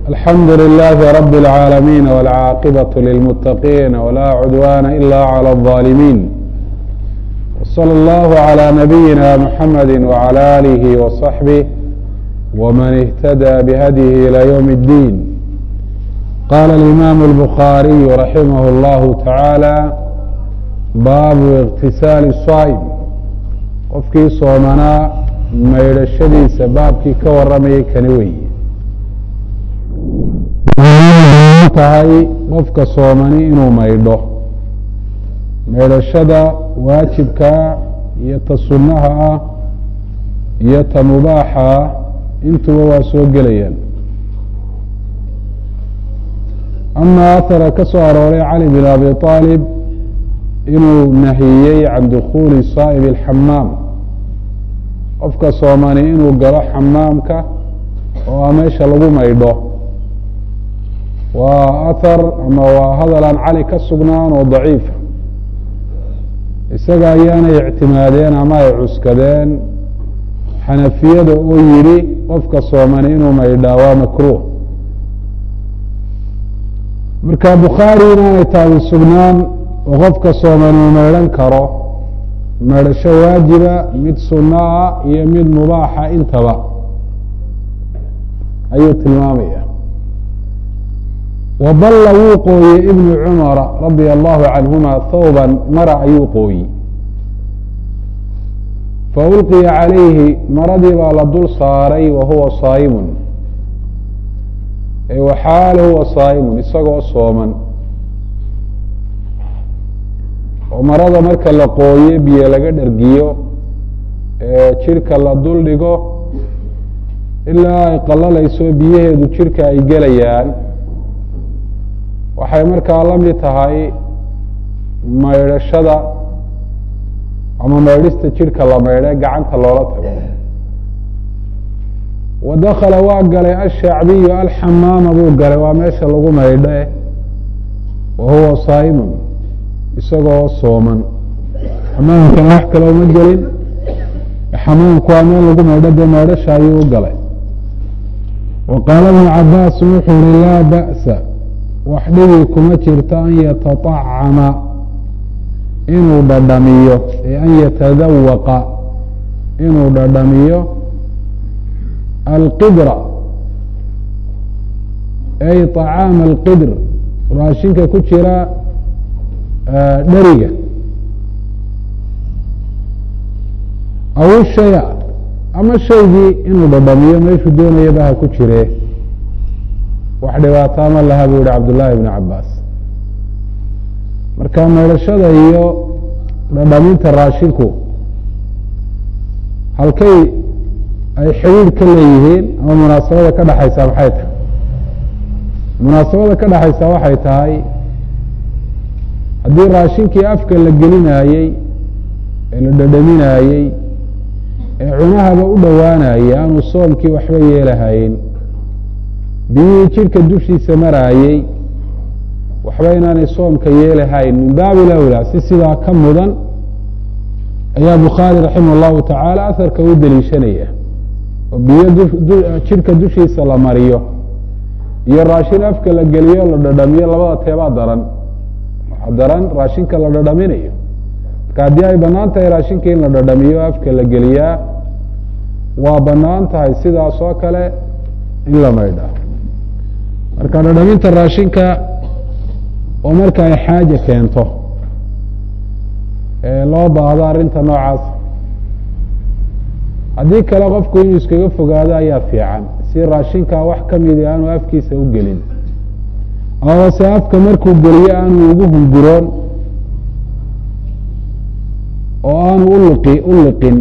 الحمد لله رب العالمين والعاقبة للمتقين ولا عدوان إلا على الظالمين وصلى الله على نبينا محمد وعلى آله وصحبه ومن اهتدى بهديه إلى يوم الدين قال الإمام البخاري رحمه الله تعالى baabu اktisaali الصaa'm qofkii soomanaa maydhashadiisa baabkii ka waramayay kani wey tahay qofka soomani inuu maydho maydhashada waajibkaa iyo ta sunnaha ah iyo ta mubaaxa ah intuba waa soo gelayaan ama ahara ka soo arooray cali bin abi aalib inuu nahiyey can dukuuli saa'ib alxamaam qofka soomani inuu galo xamaamka oo a meesha lagu maydho waa ahar ama waa hadal aan cali ka sugnaan oo daciifa isaga ayaanay ictimaadeen ama ay cuskadeen xanafiyada oo yidhi qofka soomani inuu maydhaa waa makruuh marka bukhaari inaanay taasi sugnaan oo qofka sooman uu maydhan karo maydhasho waajiba mid sunno ah iyo mid mubaaxa intaba ayuu tilmaamaya waballa wuu qooyey ibnu cumara radia allahu canhuma thawban mara ayuu qooyi faulqiya calayhi maradii baa la dul saaray wa huwa saa'imun waxaal huwa saa'imun isagoo sooman oo marada marka la qooyo biyo laga dhergiyo ee jidhka la dul dhigo ilaa ay qallalayso biyaheedu jidhka ay gelayaan waxay markaa la mid tahay maydhashada ama maydhista jidhka la maydhe gacanta loola tago wa dakala waa galay ashacbiyu alxamaama buu galay waa meesha lagu maydhe wa huwa saa'imun isagoo sooman xamaamkana wax kale uma gelin xamaamku waa meel lagu maydho dee maydhasha ayuu u galay wa qaala ibnu cabaas wuxuu yihi laa ba'sa wax dhigi kuma jirto an yataطacama inuu dhadhamiyo ee an yatadawaqa inuu dhadhamiyo alqidra ay طacaama alqidr raashinka ku jira dheriga aw shaya ama shaygii inuu dhadhamiyo meeshuu doonayaba ha ku jire wax dhibaataa ma laha buu yihi cabdullaahi ibnu cabaas marka maydhashada iyo dhadhaminta raashinku halkay ay xidhiidh ka leeyihiin ama munaasabada ka dhexaysaa maxay tahay munaasabada ka dhexaysaa waxay tahay haddii raashinkii afka la gelinaayey ee la dhadhaminaayey ee cunahaba u dhowaanayay aanu soomkii waxba yeelahayn biyihii jidhka dushiisa maraayey waxba inaanay soomka yeelahayn min baabi lawlaa si sidaa ka mudan ayaa bukhaari raximah allahu tacaala aharka u deliishanaya oo biyo jidhka dushiisa la mariyo iyo raashin afka la geliyo la dhadhamiyo labada teebaa daran daran raashinka la dhadhaminayo marka haddii ay banaan tahay raashinka in la dhadhamiyo afka la geliyaa waa banaan tahay sidaas oo kale in la maydhaa marka dhadhaminta raashinka oo marka ay xaaja keento ee loo baahdo arrinta noocaas haddii kale qofku inuu iskaga fogaado ayaa fiican si raashinka wax ka midi aanu afkiisa u gelin amaba se afka markuu geliyo aanu ugu hunguroon oo aanu uliqi u liqin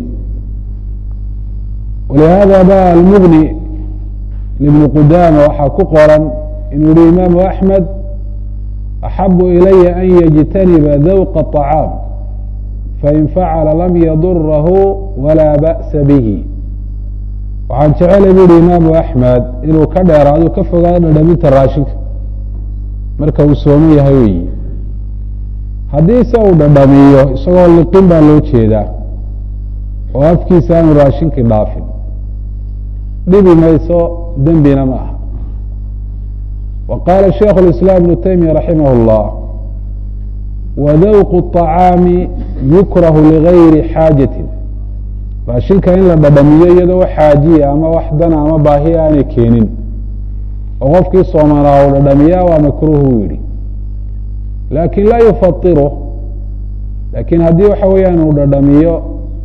walihaada ba almugni libni qudaama waxaa ku qoran inuu yihi imaamu axmed axabu ilaya an yajtaniba dawqa طacaam fain facala lam yadurahu walaa ba'sa bihi waxaan jecelay bu yihi imaamu axmed inuu ka dheeraado ka fogaado dhadhaminta raashinka marka uu sooman yahay weyi haddii se uu dhadhamiyo isagoo liqin baa loo jeedaa oo afkiisa aanu raashinkii dhaafin dhibi mayso dembina ma aha wa qaala shaikhu اlislaam ibnu taymiya raximah اllah wadawqu الطacaami yukrahu ligayri xaajatin raashinka in la dhadhamiyo iyadoo wax xaajiya ama wax dana ama baahiya aanay keenin oo qofkii soomanaa uu dhadhamiyaa waa makruuh buu yihi laakin laa yufairu laakiin haddii waxa weeyaan uu dhadhamiyo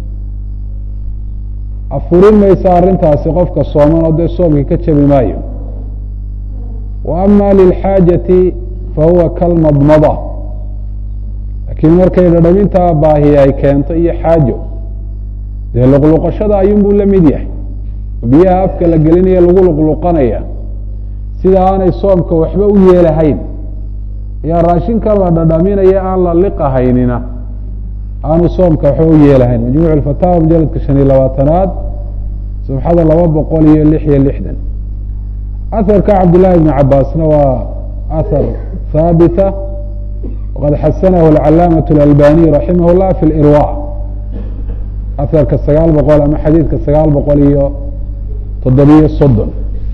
afurin maysa arrintaasi qofka sooman oo dee soomkii ka jabi maayo wa ama lilxaajati fahuwa kalmadmada laakiin markay dhadhamintaa baahiya ay keento iyo xaajo dee luqluqashada ayuunbuu la mid yahay biyaha afka la gelinaya lagu luqluqanaya sida aanay soomka waxba u yeelahayn ayaa raashinka la dhadhaminaya aan la liqahaynina aanu soomka waxba u yeelahayn majmuuc fataawa mujaladka shan iyo labaatanaad sabxada laba boqol iyo lix iyo lixdan aharka cabdillaahi bni cabaasna waa ahar haabita waqad xasanahu alcalaamaة اlalbaniy raximah اllah fi lirwa aharka sagaal boqol ama xadiidka sagaal boqol iyo toddobiyo soddon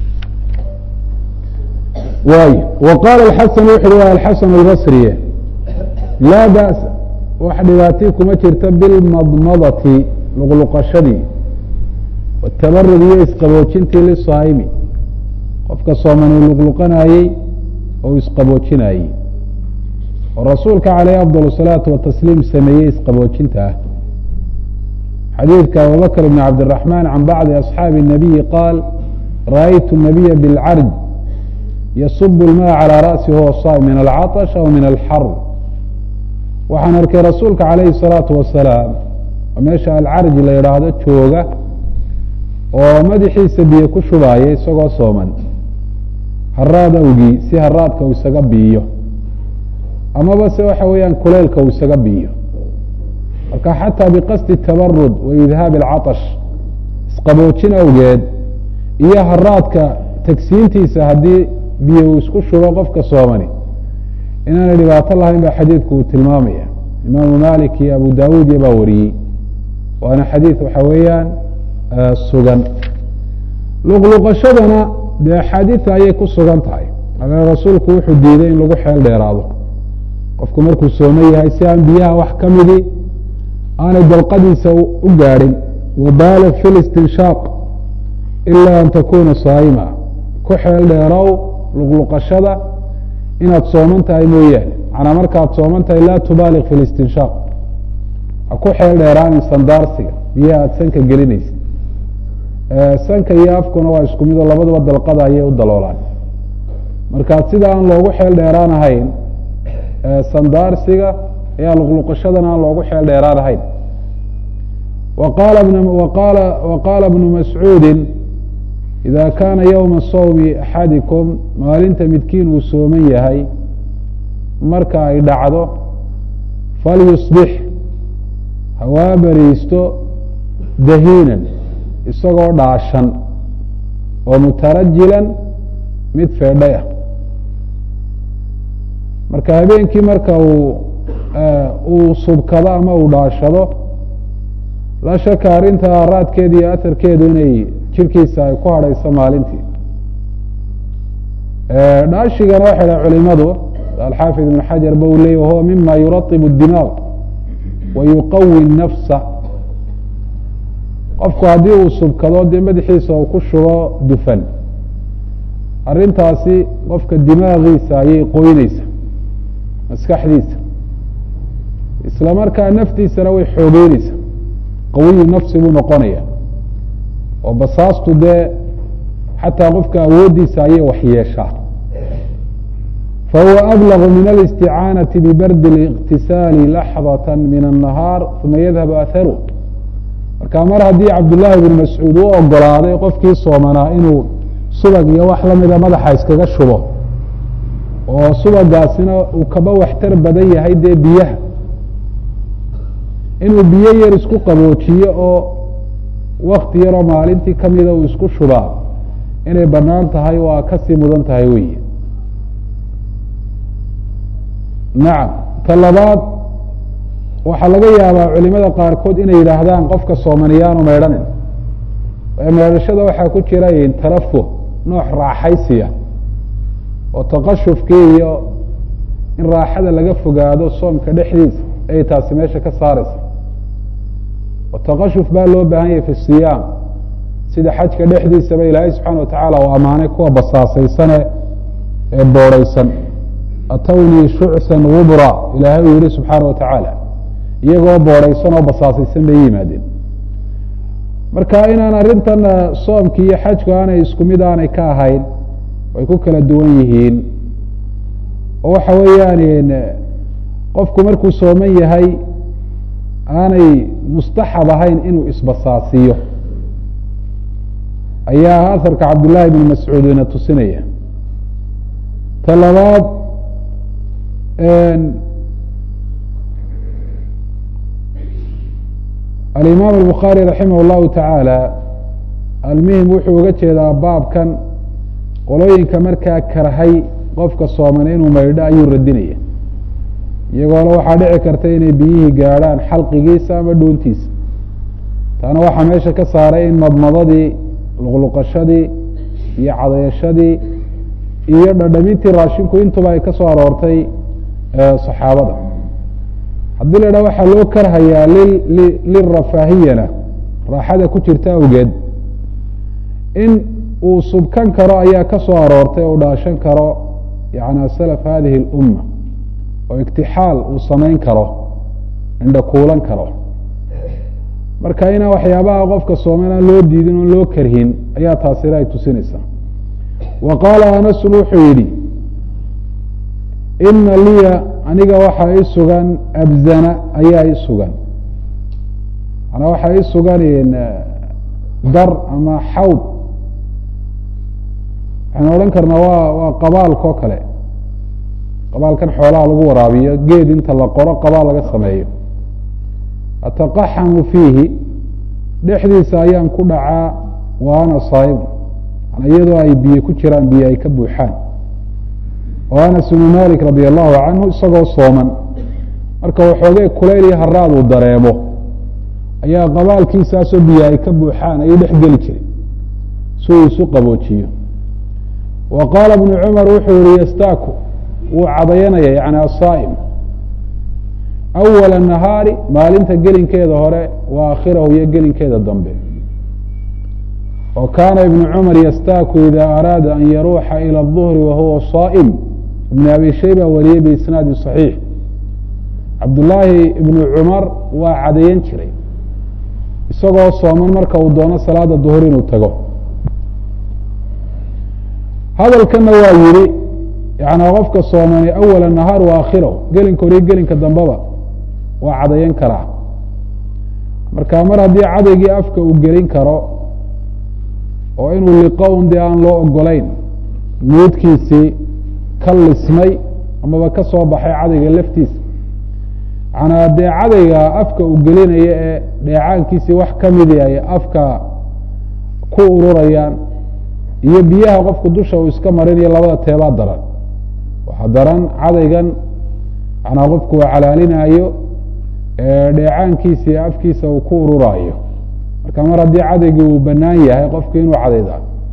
waay wa qaala xasan wuxu uhi waa alxasan albasriye laa ba'sa wax dhibaatii kuma jirta bilmadmadati luqluqashadii watabarud iyo isqaboojintii lisaa'imi qofka sooman uu luqluqanaayey oo isqaboojinayey oo rasuulka caleyh afdal الsalaatu watasliim sameeyey isqaboojinta ah xadiidka abubakr bn cabdالraxman can bacdi asxaabi الnabiyi qaal ra'aytu الnabiya bاlcarj yasub اlmaa calى ra'si huwa saa'im min alcaطsh aw min alxar waxaan arkay rasuulka calayhi الsalaatu wasalaam oo meesha alcarji la yidhaahdo jooga oo madaxiisa biyo ku shubaaya isagoo sooman haraad awgii si haraadka uu isaga biiyo amaba se waxa weeyaan kuleylka uu isaga biiyo marka xataa biqasdi tabarud wa idhaabi alcatash isqaboojin awgeed iyo haraadka tagsiintiisa haddii biyo uu isku shubo qofka soomani inaanay dhibaato lahayn ba xadiidku uu tilmaamaya imaamu malik iyo abu dawuud iyo baa wariyey waana xadiid waxa weeyaan sugan luqluqashadana dee axaadiida ayay ku sugan tahay ale rasuulku wuxuu diiday in lagu xeel dheeraado qofku markuu soomo yahay si aan biyaha wax ka midii aanay dalqadiisa u gaadhin wabaalig fi listinshaaq ila an takuna saa'ima ku xeel dheerow luqluqashada inaad sooman tahay mooyaane macnaa markaad sooman tahay laa tubaaliq fi listinshaaq ha ku xeel dheeraanin sandaarsiga biyaha aada sanka gelinaysa sanka iyo afkuna waa isku mid oo labadaba dalqada ayay u daloolaan markaa sida aan loogu xeel dheeraan ahayn sandaarsiga ayaa luqluqashadana aan loogu xeel dheeraan ahayn wa qaala bnu mascuudi ida kaana ywma sawmi axadikum maalinta midkiin uu sooman yahay marka ay dhacdo falyusbix hawaa bariisto dahiinan isagoo dhaashan oo mutarajilan mid feedhay ah marka habeenkii marka uu uu subkado ama uu dhaashado la shaka arrinta raadkeeda iyo aharkeedu inay jirkiisa ay ku hadhayso maalintii dhaashigana waxay dhaha culimadu alxaafid ibn xajar ba uu leeyay wahuwa mima yuratibu الdimaaq wa yuqawi nafsa qofku haddii uu subkado dee madaxiisa uu ku shubo dufan arrintaasi qofka dimaagiisa ayay qoyneysa maskaxdiisa isla markaa naftiisana way xoogeyneysa qawiyu nafsi buu noqonaya oo basaastu dee xataa qofka awooddiisa ayay waxyeeshaa fahuwa ablagu min alisticaanati bibardi اliqtisaali laxdata min الnahaar uma yadhabu aharu marka mar haddii cabdullaahi bn mascuud u ogolaaday qofkii soomanaa inuu subag iyo wax lamida madaxa iskaga shubo oo subagaasina uu kaba waxtar badan yahay dee biyaha inuu biyo yar isku qaboojiyo oo wakti yaroo maalintii kamida uu isku shubaa inay banaan tahay waa kasii mudan tahay wey nacam ta labaad waxaa laga yaabaa culimada qaarkood inay yidhaahdaan qofka soomaniyaanu meydhanin meedhashada waxaa ku jira tarafuh nooc raaxaysiya oo taqashufkii iyo in raaxada laga fogaado soomka dhexdiisa ayay taasi meesha ka saaraysa oo taqashuf baa loo baahan yahay fi siyaam sida xajka dhexdiisaba ilaahay subxaana watacaala uu ammaanay kuwa basaasaysane ee boorhaysan atawnii shucsan gubra ilaahay uu yihi subxaana wa tacaala iyagoo boorhaysan oo basaasaysan bay yimaadeen marka inaan arrintan soomki iyo xajku aanay isku mid aanay ka ahayn way ku kala duwan yihiin oo waxa weeyaan qofku markuu sooman yahay aanay mustaxab ahayn inuu isbasaasiyo ayaa aharka cabdillaahi bn mascuud ina tusinaya ta labaad alimaam albukhaari raximah اllahu tacaala almuhim wuxuu uga jeedaa baabkan qolooyinka markaa karhay qofka sooman inuu maydho ayuu radinaya iyagoona waxaa dhici karta inay biyihii gaadhaan xalqigiisa ama dhuuntiisa taana waxaa meesha ka saaray in madmadadii luqluqashadii iyo cadayashadii iyo dhadhamintii raashinku intuba ay ka soo aroortay saxaabada haddii la idhaha waxaa loo karhayaa lirafaahiyana raaxada ku jirta awgeed in uu subkan karo ayaa ka soo aroortay oo u dhaashan karo yana salaf hadihi اlumma oo igtixaal uu samayn karo indhakuulan karo marka inaan waxyaabaha qofka sooman aan loo diidin oon loo karhin ayaa taasina ay tusinaysaa wa qaala anasun wuxuu yidhi ina liya aniga waxaa i sugan abzana ayaa i sugan manaa waxaa i sugan dar ama xawd waxaynu odhan karnaa waa waa qabaalka oo kale qabaalkan xoolaha lagu waraabiyo geed inta la qoro qabaal laga sameeyo ataqaxamu fiihi dhexdiisa ayaan ku dhacaa wa ana saaimu iyadoo ay biyo ku jiraan biyo ay ka buuxaan oo anas bnu malik radi allahu canhu isagoo sooman marka waxoogay kulayl iyo haraad uu dareemo ayaa qabaalkiisaasoo biyo ay ka buuxaan ayuu dhex geli jiray si uu isu qaboojiyo wa qaala bnu cumar wuxuu yihi yastaaku wuu cadayanaya yani asaa'im awala nahaari maalinta gelinkeeda hore wa aakhirahu iyo gelinkeeda dambe oo kaana ibnu cumar yastaaku ida araada an yaruuxa ilى الظuhri wahuwa saa'im ibn abi shayba wariyey biisnaadi صaxiix cabdullaahi ibnu cumar waa cadayan jiray isagoo sooman marka uu doono salaada duhur inuu tago hadalkana waa yihi yana qofka soomani awala nahaar wa aakhirahu gelinka hore iyo gelinka dambeba waa cadayan karaa marka mar haddii cadaygii afka uu gelin karo oo inuu liqo un dee aan loo ogolayn nuudkiisii ka lismay amaba ka soo baxay cadayga laftiisa manaa dee cadayga afka uu gelinaya ee dheecaankiisii wax ka midi ay afka ku ururayaan iyo biyaha qofku dusha uu iska marinayo labada teebaa daran waxaa daran cadaygan manaa qofku uu calaalinaayo dheecaankiisii afkiisa uu ku ururaayo marka mar haddii cadaygii uu banaan yahay qofku inuu cadayda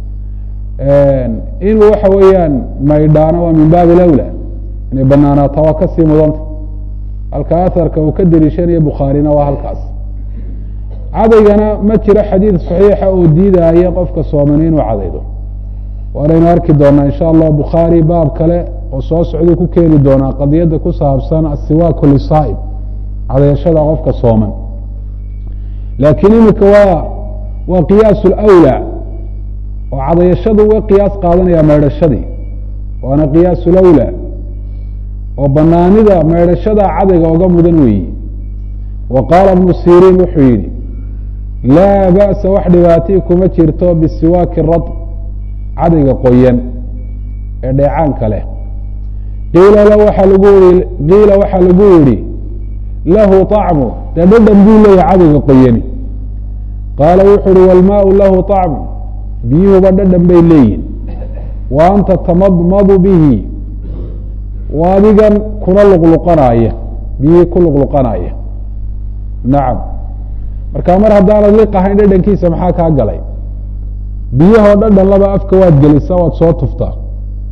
inuu waxa weeyaan maydhaano waa min baabi lawla inay banaanaato waa kasii mudanta halka aharka uu ka deliishanayo bukhaarina waa halkaas cadaygana ma jiro xadiid saxiixa oo diidaya qofka sooman inuu cadaydo waanaynu arki doonaa insha allah bukhaari baab kale oo soo socduu ku keeni doonaa qadiyadda ku saabsan asiwaaku lisaa'ib cadayashada qofka sooman laakiin imika waa waa qiyaas lwlaa oo cadayashadu uga qiyaas qaadanaya maydhashadii waana qiyaas lawlaa oo banaanida maydhashada cadayga oga mudan weeyi wa qaala bnu siriin wuxuu yihi laa ba'sa wax dhibaatii kuma jirto bisiwaaki rad cadayga qoyan ee dheecaanka leh qiila waaa lagu i qiila waxaa lagu yihi lahu طacmu dee dhadhan buu leeyahay cadayga qoyani qaala wuxu uhi wاlmaau lahu طacmu biyuhuba dhadhan bay leeyihin wa anta tamadmadu bihi wa adigan kuna luqluqanaaya biyihii ku luqluqanaya nacam marka mar haddaanad liq ahayn dhadhankiisa maxaa kaa galay biyahoo dhadhan laba afka waad gelisa waad soo tuftaa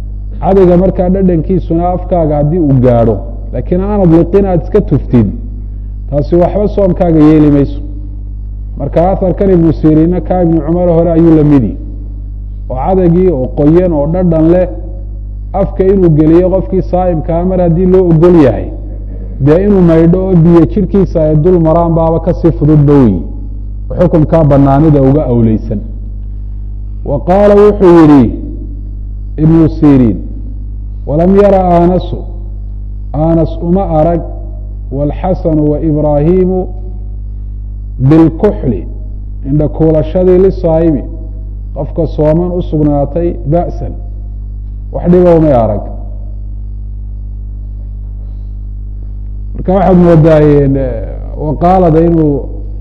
cadayga markaa dhadhankiisuna afkaaga haddii uu gaadho laakiin aanad liqin aada iska tuftid taasi waxba soomkaaga yeeli mayso marka aharkan ibnu siriinna kaa ibnu cumar hore ayuu la midi oo cadaygii oo qoyan oo dhadhan leh afka inuu geliyo qofkii saa'imkaa mar haddii loo ogol yahay dee inuu maydho oo biyo jidhkiisa ay dul maraan baaba kasii fududba wey oo xukunkaa banaanida uga awleysan wa qaala wuxuu yidhi ibnu siriin walam yara aanasu aanas uma arag wاlxasanu waibraahiimu bilkuxli indha kuulashadii lisaa'imi qofka sooman u sugnaatay ba'san wax dhiba umay arag marka waxaad moodaayeen waqaalada inuu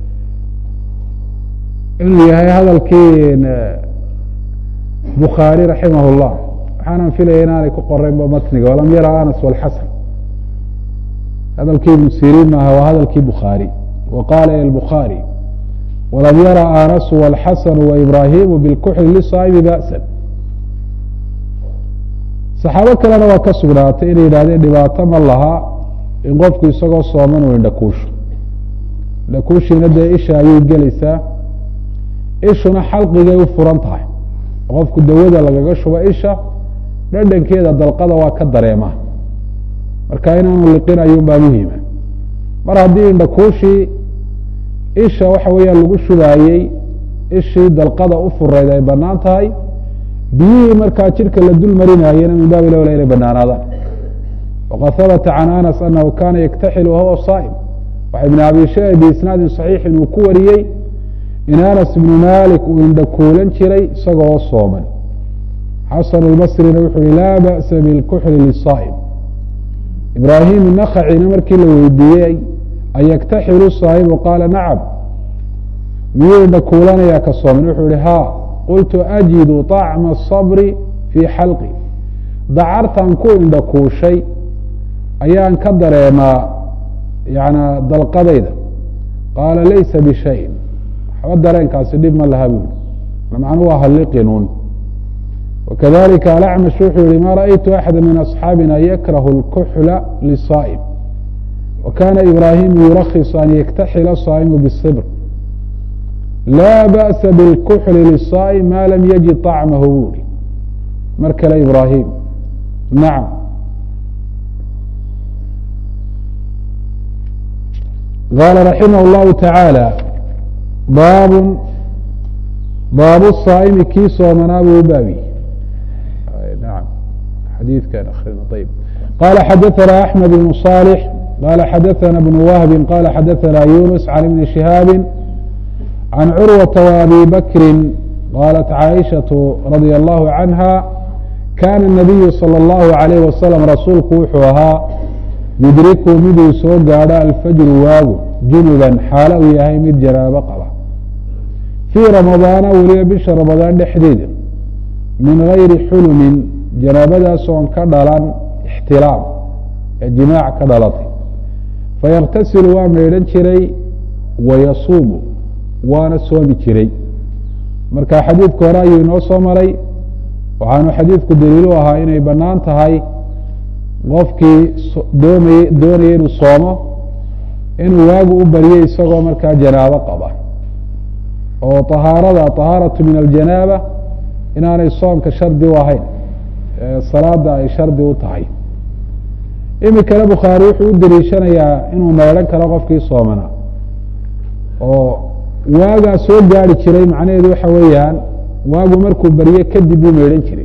inuu yahay hadalkii bukhaari raximah اllah waxaanan filaya inaanay ku qoraynba matniga walam yara anas wاlxasan hadalkii ibnu siriin maaha waa hadalkii bukhaari wa qaala الbukhaarي walam yara anasu wاlxasanu waibraahimu bilkuxli lisaa'imi ba'san saxaabo kalena waa ka sugnaatay inay yidhahdeen dhibaato ma laha in qofku isagoo sooman uu indhakuusho indhakuushiina dee isha ayay gelaysaa ishuna xalqigay u furan tahay qofku dawada lagaga shubo isha dhadhankeeda dalqada waa ka dareema marka inaanu liqin ayuunbaa muhima mar haddii indhakuushii isha waxa weeyaan lagu shubaayey ishii dalqada u furayd ay banaan tahay biyihii markaa jidhka la dul marinaayena min baabi lowla inay banaanaadaan waqad habata can anas anahu kana yaktaxil wahuwa saa'im waxa ibn abi shee biisnaadin saxiixin uu ku wariyey in anas ibnu malik uu indhakuulan jiray isagoo sooman xasan اlbasrina wuxuu yihi laa ba'sa bilkuxli lisaa'im ibraahim nakacina markii la weydiiyey ayaktaxilu saa'imu qaala nacam miyuu indhakuulanayaa ka sooman wuxuu yihi ha qultu ajidu طacma الصabri fii xalqi dacartan ku indhakuushay ayaan ka dareemaa yana dalqadayda qaala laysa bishayin waxba dareenkaasi dhib ma laha buuli macnu waa halliqinuun wakadalika alacmash wuxuu yihi ma ra'aytu axada min asxaabina yakrahu اlkuxla lisaa'im wakana ibraahimu yurakhiص an yaktaxila saa'imu bالصibr laa ba'sa bilkuxli lisaa'im ma lam yajid طacmahu buuri mar kale ibraahim nacam qaala raximah اllahu taعaalى baab baabu saa'imi kii soomanaa buu u baabi naam xadiidkan akrina ayb qala xadaثana axmed bn صالح qala xadaثana bn wahbi qala xadaثana yunus can ibni shihaabi can curwaةa وabi bakri qalat caaishaة radي allahu canha kana الnabiyu salى اllahu عalayh wasalam rasuulku wuxuu ahaa yudriku miduu soo gaadho alfajru waagu junuban xaalo uu yahay mid janaabo qaba fii ramadaana weliba bisha ramadaan dhexdeeda min gayri xulumin janaabadaas oon ka dhalan ixtilaam ee jimaac ka dhalatay fayaktasilu waa maydhan jiray wayasuumu waana soomi jiray marka xadiidka hore ayuu inoo soo maray waxaanu xadiidku daliilu ahaa inay bannaan tahay qofkii doomay doonaya inuu soomo inuu waagu u baryo isagoo markaa janaabo qaba oo طahaarada طahaaratu min aljanaaba inaanay soomka shardi u ahayn salaada ay shardi u tahay imikana bukhaari wuxuu u daliishanayaa inuu maydhan karo qofkii soomana oo waagaa soo gaari jiray macnaheedu waxa weeyaan waagu markuu baryo kadib buu maydhan jiray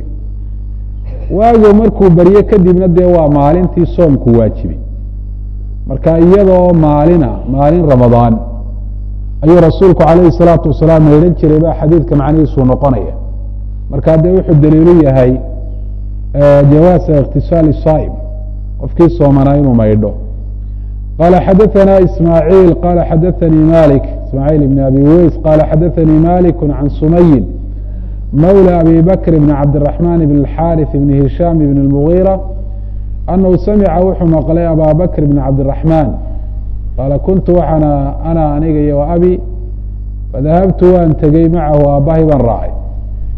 waagu markuu baryo kadibna dee waa maalintii soomku waajibay marka iyadoo maalina maalin ramadaan ayuu rasuulku calayhi salaatu wasalaam maydhan jiray baa xadiidka macnihiisuu noqonaya marka dee wuxuu daliilu yahay jawaasa ikhtisaali saa'im qofkii soomanaa inuu maydho qala xadaثana ismaaعiil qala xadaثanii malik ismaaعiil ibn abi weys qala xadaثanii malik can sumayin mawlى abi bakr bn cabdالرaحman bn الxاriث bn hishaam bn الmuغيrة anahu samica wuxuu maqlay aba bakr bn cabdالرaحman qaala kuntu waxaana ana aniga iyo abi fadahabtu waan tegey macahu aabbahay baan raacay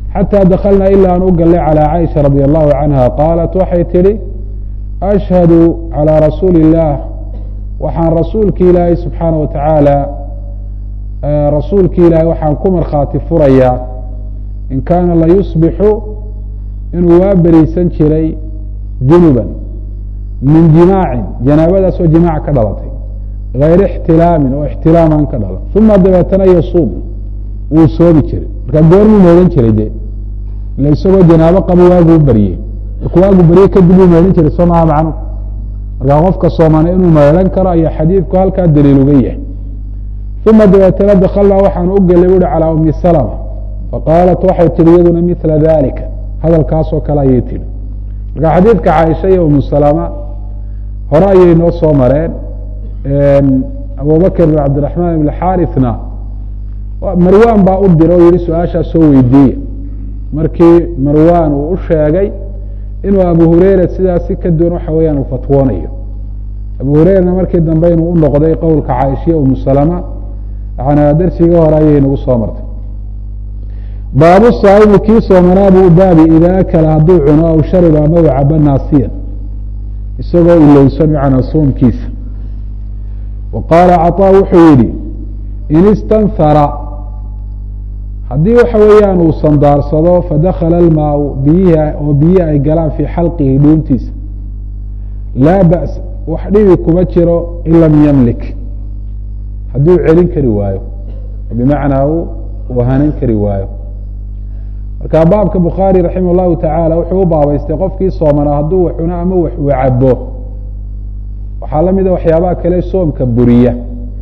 xatى daklna ilaa aan u galnay calى caiشha radي الlahu canha qaalat waxay tidhi ashhadu calى rasuuli الlah waxaan rasuulki ilaahay subxaana wa tacaala rasuulki ilaahay waxaan ku markhaati furayaa in kaana layusbixu inuu waa beriisan jiray junuba min jimaacin janaabadaasoo jimaac ka dhalatay gayr ixtilaamin oo ixtilaam aan ka dhalan uma dabeetana yasuum wuu soomi jiray markaa goormuu meedhan jiray de ila isagoo janaabo qabo waaguu baryey markuu waagu barye kadib uu meedhan jiray soo maha macnu markaa qofka soomana inuu meedhan karo ayaa xadiidku halkaa daliil uga yahay uma dabeetana dakalnaa waxaan u gelay buuhi calaa umi salma faqaalat waxay tihi iyaduna mila dalika hadalkaasoo kale ayay tihi marka xadiidka caaisha iyo umu salama hore ayay noo soo mareen abubakr bin cabdiraxmaan ibn xaarithna marwan baa u dira oo yihi su-aashaa soo weydiiya markii marwan uu u sheegay inuu abu hureyra sidaas si ka duwan waxa weeyaan uu fatwoonayo abu hureyrana markii dambe inuu u noqday qowlka caaishiya umu salama yana darsigii hore ayay nagu soo martay baabu saa'imi kii soomanaa buu baabi idaa akala hadduu cuno aw shariba ama u cabo naasiyan isagoo ilowsan macnaa soomkiisa wa qaala caطaa wuxuu yidhi in istanhara haddii waxa weeyaan uu sandaarsado fadakala almaau biyihi oo biyihi ay galaan fii xalqihi dhuuntiisa laa ba's wax dhibi kuma jiro in lam yamlik haddii uu celin kari waayo bimacnaa uu hanan kari waayo marka baabka bukhaari raximah llahu tacaala wuxuu u baabaystay qofkii soomanaa hadduu wax cuno ama wax uu cabo waxaa la mida waxyaabaha kale soomka buriya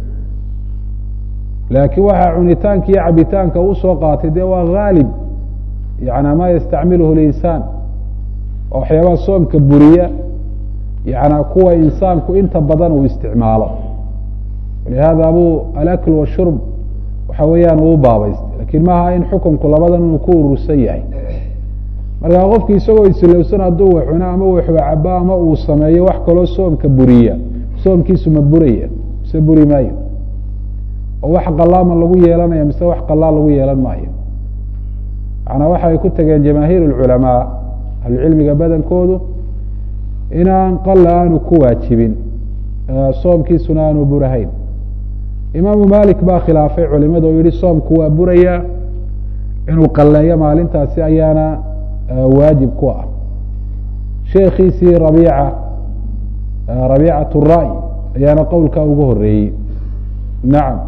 laakiin waxaa cunitaanka iyo cabitaanka uu soo qaatay dee waa haalib yana ma yastacmiluhu linsaan waa waxyaabaha soomka buriya yana kuwa insaanku inta badan uu isticmaalo walihada buu alakl washurb waxa weeyaan uu baabaystay lakin maaha in xukunku labadan inuu ku urursan yahay markaa qofki isagoo isilowsan hadduu wax cuno ama wax cabo ama uu sameeyo wax kaloo soomka buriya soomkiisu ma buraya mise buri maayo oo wax qalaama lagu yeelanaya mise wax qalaa lagu yeelan maayo macnaa waxa ay ku tageen jamaahiir اlculamaa ahlucilmiga badankoodu inaan qala aanu ku waajibin soomkiisuna aanu burahayn imaamu malik baa khilaafay culimada oo yihi soomku waa buraya inuu qaleeyo maalintaasi ayaana waajib ku ah sheekiisii rabiica rabiicat الra'y ayaana qowlkaa ugu horeeyey nacam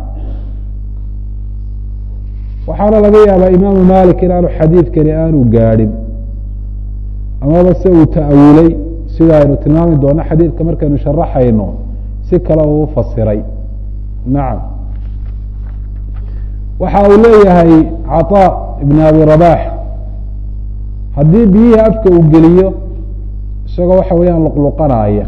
waxaana laga yaabaa imaamu malik inaanu xadiidkani aanu gaadhin amaba se uu ta'awulay sida aynu tilmaami doono xadiidka markaynu sharaxayno si kale uu fasiray nacam waxa uu leeyahay caطaa ibn abi rabax haddii biyihii afka uu geliyo isagoo waxa weeyaan luqluqanaya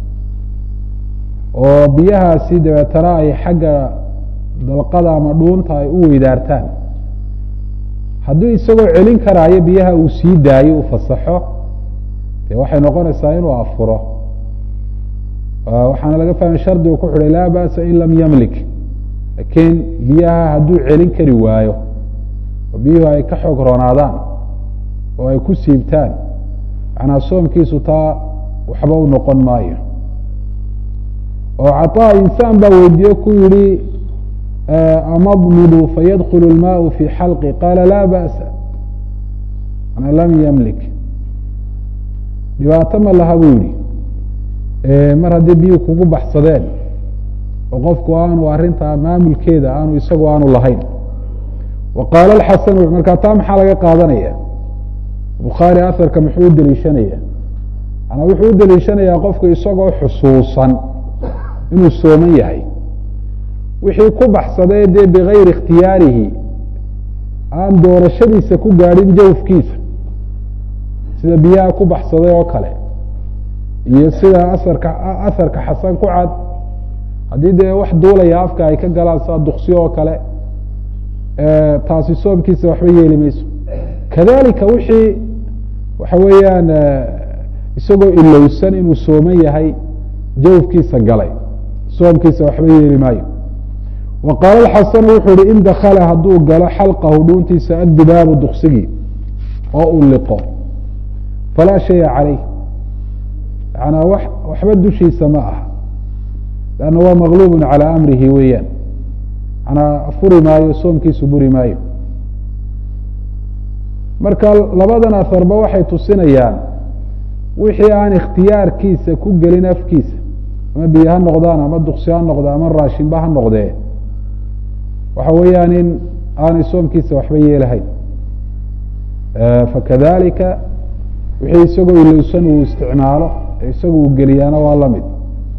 oo biyahaasi dabeetana ay xagga dalqada ama dhuunta ay u weydaartaan haddii isagoo celin karaayo biyaha uu sii daayo uu fasaxo dee waxay noqonaysaa inuu afuro waxaana laga fahmay shardigu ku xidhay laa ba'sa in lam yamlik laakiin biyaha hadduu celin kari waayo oo biyuhu ay ka xoog roonaadaan oo ay ku siibtaan macnaa soomkiisu taa waxba u noqon maayo oo caطaa insaan baa weydiiye ku yihi amadmidu fayadkulu اlmaau fi xalqi qaala laa ba'sa manaa lam yamlik dhibaato ma laha buu yihi mar haddii biyuhu kugu baxsadeen oo qofku aanu arrintaa maamulkeeda aanu isagu aanu lahayn wa qaala axasanu markaa taa maxaa laga qaadanaya bukhaari aharka muxuu u deliishanaya manaa wuxuu u deliishanayaa qofku isagoo xusuusan inuu sooman yahay wixii ku baxsadee dee bigayri ikhtiyaarihi aan doorashadiisa ku gaadhin jawfkiisa sida biyaha ku baxsaday oo kale iyo sida asarka asarka xasan ku cad haddii dee wax duulaya afka ay ka galaan saa duksiyo oo kale taasi soomkiisa waxba yeeli mayso kadalika wixii waxa weeyaan isagoo ilowsan inuu sooman yahay jawfkiisa galay soomkiisa waxba yeeli maayo wa qaala xasanu wuxuu ihi in dakala hadduu galo xalqahu dhuuntiisa addubaabu duksigii oo uu liqo falaa shaya calayh yanaa wax waxba dushiisa ma aha lanna waa maqluubun calaa amrihi weeyaan manaa furi maayo soomkiisu buri maayo marka labadan aharba waxay tusinayaan wixii aan ikhtiyaarkiisa ku gelin afkiisa ama biyo ha noqdaan ama duksi ha noqdo ama raashinba ha noqdee waxa weeyaan in aanay soomkiisa waxba yeelahayn fakadalika wixii isagoo ilowsan uu isticmaalo isaga uu geliyaana waa la mid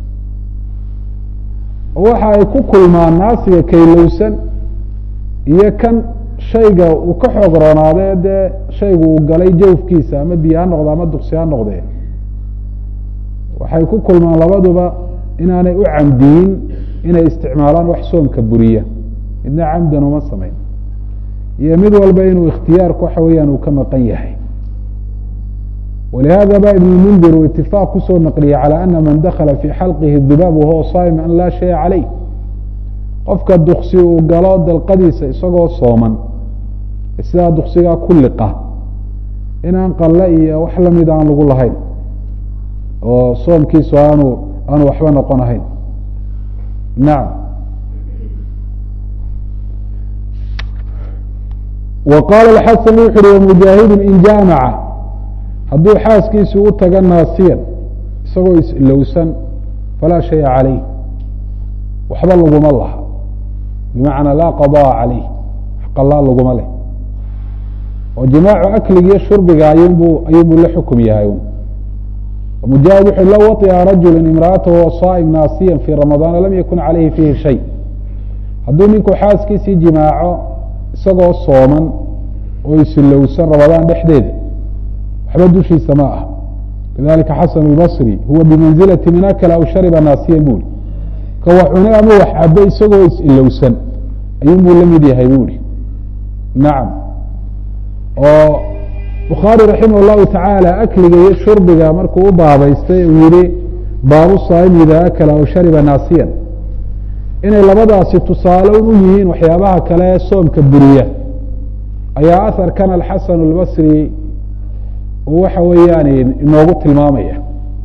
waxa ay ku kulmaan naasiga kaylowsan iyo kan shayga uu ka xoog roonaade dee shaygu uu galay jawfkiisa ama biyo ha noqdo ama duksi ha noqdee waxay ku kulmaan labaduba inaanay u camdiyin inay isticmaalaan wax soomka buriya midna camdan uma samayn iyo mid walba inuu ikhtiyaarku waxa weeyaan uu ka maqan yahay walihada ba ibn mundir uu itifaaq kusoo naqliyey calى ana man dakala fi xalqihi dibaab wahuwa saim an laa shaya calayh qofka duksi uu galo dalqadiisa isagoo sooman sidaa duksigaa ku liqa inaan qalle iyo wax lamid aan lagu lahayn oo soomkiisu aanu aanu waxba noqon ahayn nacam wa qaala xasan wuxu uhi wamujaahidu in jaamaca hadduu xaaskiisu u taga naasiyan isagoo is-ilowsan falaa shaya calayh waxba laguma laha bimacnaa laa qadaa calayh wax qalaa laguma leh oo jimaacu akligiiyo shurbiga ayunbuu ayuunbuu la xukum yahay mujaahid wuxu low waطica rajulu imra'atahu saa'im naasiyan fii ramadaana lam yakun calayhi fiihi shay hadduu ninku xaaskiisii jimaaco isagoo sooman oo isilowsan ramadaan dhexdeeda waxba dushiisa ma ah lidalika xasan اlbصri huwa bimanzilati min akla aw shariba naasiyan buri ka wax cune ama wax cabo isagoo is-ilowsan ayuun buu la mid yahay buri nacam oo bukhaari raximah اllahu tacaala akliga iyo shurbiga markuu u baabaystay uu yihi baabu saa'im ida akla aw shariba naasiyan inay labadaasi tusaale u yihiin waxyaabaha kale ee soomka buriya ayaa aharkan alxasan اlbasri waxa weeyaan inoogu tilmaamaya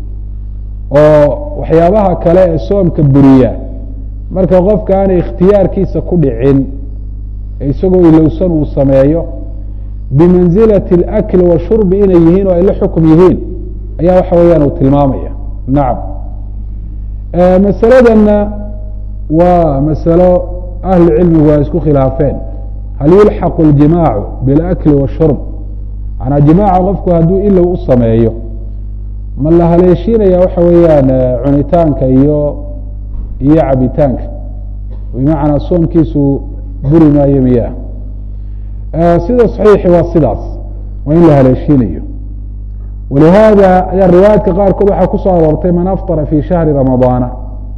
oo waxyaabaha kale ee soomka buriya marka qofka aanay ikhtiyaarkiisa ku dhicin ee isagoo ilowsan uu sameeyo bimanzilati اlakli washurbi inay yihiin oo ay la xukum yihiin ayaa waxa weeyaan uu tilmaamaya nacam masaladanna waa masalo ahlu cilmigu ay isku khilaafeen hal yulxaqu اljimaacu biاlakli washurb manaa jimaaca qofku hadduu ilow u sameeyo ma la haleeshiinaya waxa weeyaan cunitaanka iyo iyo cabitaanka bimacnaa soomkiisu buri maayo miyaa sida saxiixi waa sidaas waa in la haleeshiinayo walihaada ayaa riwaayaadka qaarkood waxaa kusoo aroortay man aftara fi shahri ramadaana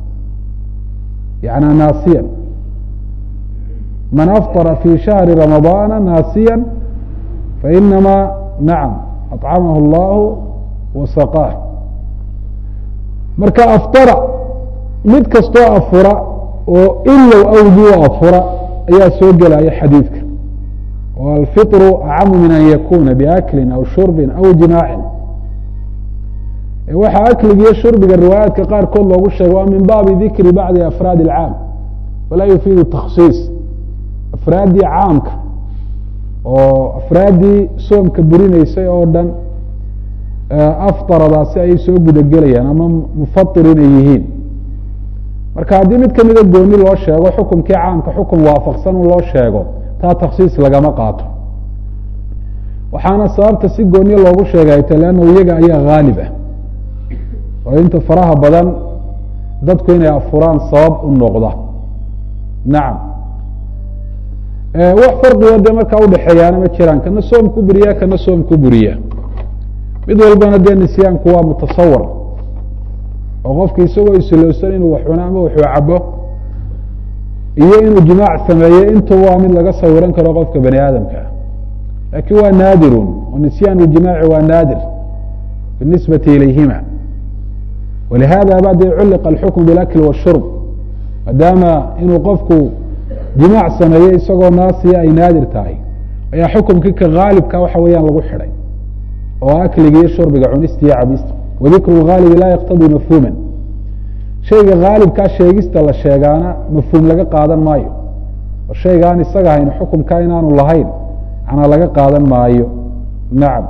yana naasiyan man aftara fi shahri ramadaana naasiya fainama nacam acamahu اllahu wasaqaah marka aftara mid kastoo afura oo ilow awgii afura ayaa soo gelaya xadiidka oo alfiطru acamu min an yakuna biaklin aw shurbin aw jimaacin waxaa akligiiyo shurbiga riwaayaadka qaarkood loogu sheegay waa min baabi dikri bacdi afraadi اlcaam falaa yufiidu takhsiis afraaddii caamka oo afraaddii soomka burinaysay oo dhan aftaradaasi ayay soo gudagelayaan ama mufatir inay yihiin marka haddii mid kamida gooni loo sheego xukumkii caamka xukun waafaqsan un loo sheego taa takhsiis lagama qaato waxaana sababta si gooniye loogu sheegay ta leanna iyaga ayaa haalib ah oo inta faraha badan dadku inay afuraan sabab u noqda nacam wax farqigo dee markaa udhexeeyaana ma jiraan kana soom ku buriya kana soom ku buriya mid walbana dee nisyaanku waa mutasawar oo qofki isagoo isilowsan inuu wax cuno ama waxuu cabo iyo inuu jimaac sameeyo intuba waa mid laga sawiran karo qofka bani aadamka ah laakiin waa naadirun oo nisyaan ljimaaci waa naadir binisbati ilayhima walihada ba dee culliqa alxukm bilakli washurb maadaama inuu qofku jimaac sameeyo isagoo naasiya ay naadir tahay ayaa xukumkii ka haalibka waxa weeyaan lagu xidhay oo akliga iyo shurbiga cunista iyo cabista wadikru haalibi laa yaktadii mafhuuman shayga haalibkaa sheegista la sheegaana mafhuum laga qaadan maayo oo shayga aan isaga hayn xukumkaa inaanu lahayn manaa laga qaadan maayo nacam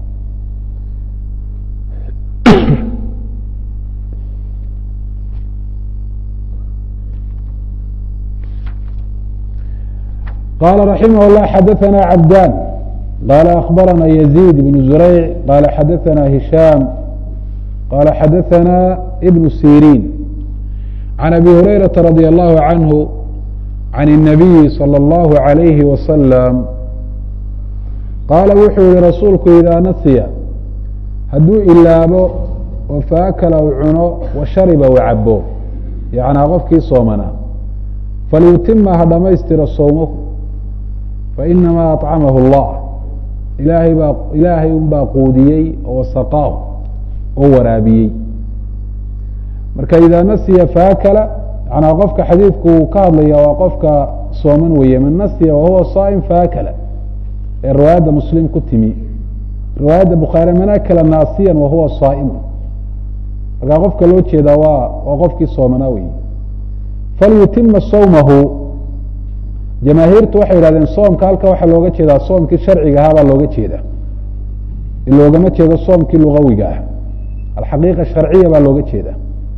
qala raximah الlah xadaثna cabdan qala akbarana yزيid بn zurayc qala xadaثna hishaam qala xadaثna ibn sirin عan abi hurayraةa radي الlahu عanhu عan الnabiyi slى الlahu عalayhi waslm qaala wuxuu yihi rasuulku idaa nasiya hadduu ilaabo oo faakala u cuno wa shariba u cabo yacnaa qofkii soomanaa falyutima ha dhamaystira sowmahu fainamaa aطcamahu اllah ilaahay baa ilaahay unbaa quudiyey oo saqaahu oo waraabiyey marka idaa nasiya faakala yanaa qofka xadiidku uu ka hadlaya waa qofka sooman weeye man nasiya wahuwa saa'im faakala ee riwaayadda muslim ku timi riwaayadda bukhaari man akala naasiyan wahuwa saa'imun markaa qofka loo jeedaa waa waa qofkii soomanaa wey falyutima sawmahu jamaahiirtu waxay yihahdeen soomka halka waxaa looga jeedaa soomkii sharciga ahaa baa looga jeedaa loogama jeedo soomkii lugawiga ah alxaqiiqa sharciya baa looga jeedaa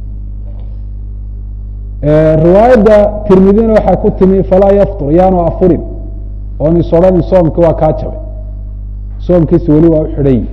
riwaayadda tirmidina waxaa ku timi falaa yaftur yaanu afurin oon is odhanin soomki waa kaa jabay soomkiisi weli waa u xidhan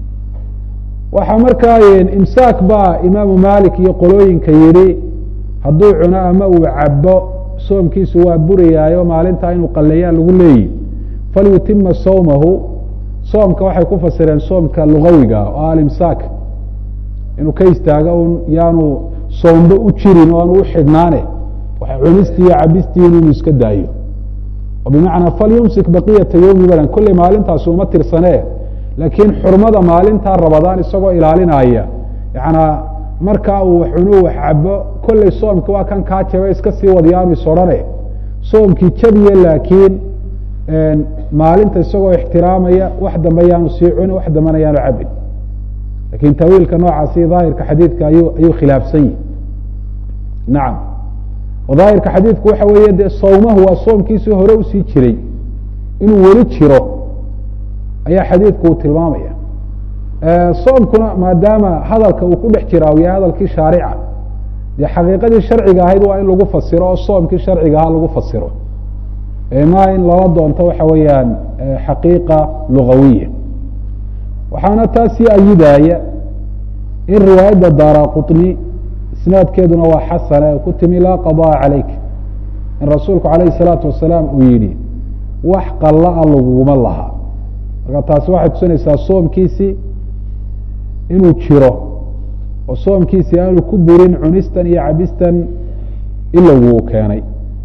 waxaa markaa imsaak baa imaamu malik iyo qolooyinka yihi hadduu cuno ama uu cabo soomkiisu waa burayaayo maalintaa inuu qaleeyaa lagu leeyihi falyutima sawmahu soomka waxay ku fasireen soomka lugawiga oo alimsaak inuu ka istaago un yaanu soomba u jirin oo aanu u xidhnaane waxa cunistii iyo cabistii inuu iska daayo oo bimacnaa falyumsik baqiyata yowmi badan kolley maalintaasi uma tirsanee laakiin xurmada maalintaa rabadaan isagoo ilaalinaya yanaa markaa uu wax cuno wax cabo kolley soomki waa kan kaa jaba iska sii wadayaanu is odhane soomkii jabiye laakiin maalinta isagoo ixtiraamaya wax dambe yaanu sii cunin wax dambena yaanu cabin lakin tawiilka noocaasi daahirka xadiidka ayuu ayuu khilaafsan yihi nacam oo daahirka xadiidku waxa weeye dee sawmahu waa soomkiisii hore usii jiray inuu weli jiro ayaa xadiidku uu tilmaamaya soomkuna maadaama hadalka uu ku dhex jiraa uu yahay hadalkii shaarica dee xaqiiqadii sharciga ahayd waa in lagu fasiro oo soomkii sharciga ahaa lagu fasiro ma in lala doonto waxa weeyaan xaqiiqa lugawiya waxaana taasii ayidaya in riwaayadda daara quطni isnaadkeeduna waa xasane ku timi laa qaضاءa calayk in rasuulku alayh الsalaatu wasalaam uu yihi wax qalla-a laguguma laha marka taasi waxay tusinaysaa soomkiisii inuu jiro oo soomkiisii aanu ku burin cunistan iyo cabistan ilowgu keenay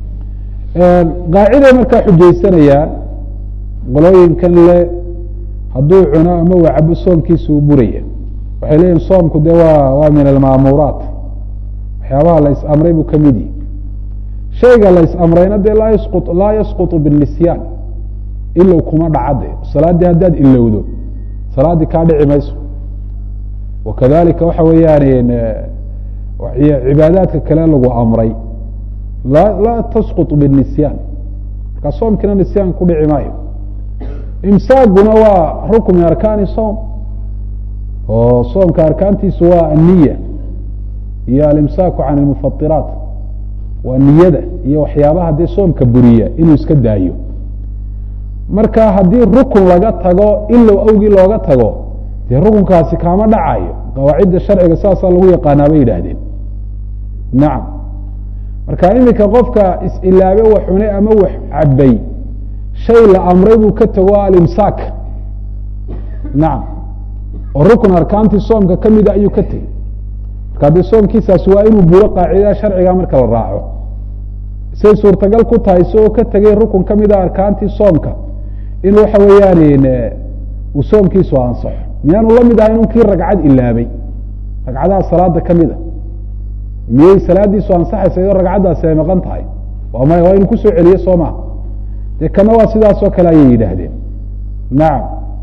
qaaciday markaa xujaysanayaan qolooyinkan le hadduu cuno ama uu cabo soomkiisa uu buraya waxay leeyihin soomku de waa waa min almaamuraat waxyaabaha la is-amray buu ka mid yihi shayga la is-amrayna dee laa yasqu laa yasqutu binisyan ilow kuma dhacade salaaddii haddaad ilowdo salaaddii kaa dhici mayso wakadalika waxa weeyaan cibaadaadka kale lagu amray laa laa tasquط binisyan markaa soomkiina nisyaan ku dhici maayo imsaaguna waa rukn min arkaani soom oo soomka arkaantiisu waa aniya iyo alimsaaku can اlmufairaat waa niyada iyo waxyaabaha dee soomka buriya inuu iska daayo marka haddii rukun laga tago ilow awgii looga tago dee rukunkaasi kaama dhacayo qawaacidda sharciga saasaa lagu yaqaanaa bay yidhaahdeen nacam marka iminka qofka is-ilaabe wax cunay ama wax cabay shay la amray buu ka tago alimsaak nacam oo rukun arkaantii soomka ka mida ayuu ka tegey marka dee soomkiisaasi waa inuu buro qaacidada sharciga marka la raaco say suurtagal ku tahay isagoo ka tegay rukun ka mida arkaantii soomka in waxa weeyaan uu soomkiisu ansaxo miyaanu la mid ahay inkii ragcad ilaabay ragcadaha salaada ka mida miyey salaadiisu ansaxaysa iyadoo ragcaddaasi ay maqan tahay waa maya waa inu kusoo celiyo soo maha dee kana waa sidaasoo kale ayay yidhaahdeen nacam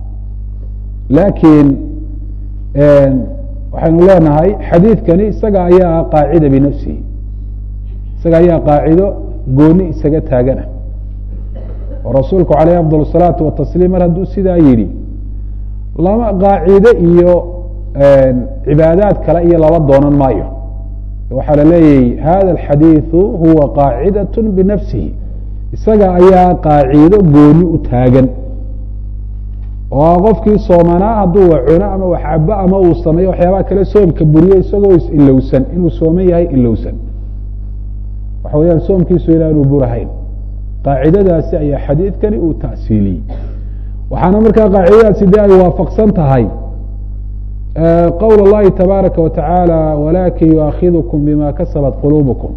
laakiin waxaynu leenahay xadiidkani isaga ayaa qaacida binafsihi isaga ayaa qaacido gooni isaga taagana oo rasuulku calayh afdal الsalaatu watasliim mar hadduu sidaa yidhi lama qaacide iyo cibaadaad kale iyo lala doonan maayo waxaa la leeyahy hada alxadiiثu huwa qaacidaة binafsihi isaga ayaa qaacido gooni u taagan oo qofkii soomanaa hadduu wax cuno ama wax cabo ama uu sameeyo waxyaabaha kale soomka buriyo isagoo is-ilowsan inuu sooman yahay ilowsan waxa weyaan soomkiisu inaanu burahayn qaacidadaasi ayaa xadiidkani uu ta'siiliyey waxaana markaa qaacidadaasi de ay waafaqsan tahay qowl اllahi tabaaraka wa tacaala walakin yuaakidkum bima kasabat quluubukum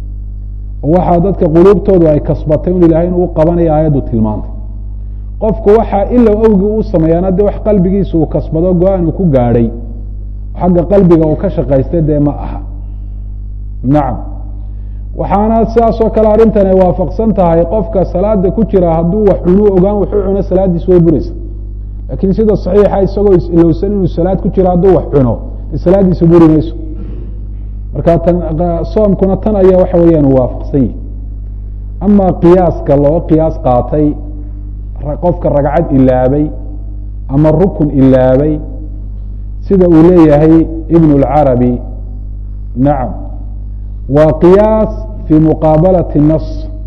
waxaa dadka quluubtoodu ay kasbatay un ilahay inuu qabanaya aayaddu tilmaantay qofku waxaa ilow awgii uu sameeyaana de wax qalbigiisa uu kasbado go-aan uu ku gaadhay xagga qalbiga uu ka shaqaystay dee ma aha nacam waxaana sidaasoo kale arrintan ay waafaqsan tahay qofka salaada ku jira hadduu wax cunuu ogaan wuxuu cuno salaaddiis way buraysa laakiin sida saxiixa isagoo is-ilowsan inuu salaad ku jiro hadduu wax cuno salaaddiisa buri mayso marka tan soomkuna tan ayaa waxa weeyaan waafaqsan yihi ama qiyaaska loo qiyaas qaatay qofka ragcad ilaabay ama rukun ilaabay sida uu leeyahay ibn اlcarabi nacam waa qiyaas fii muqaabalati nas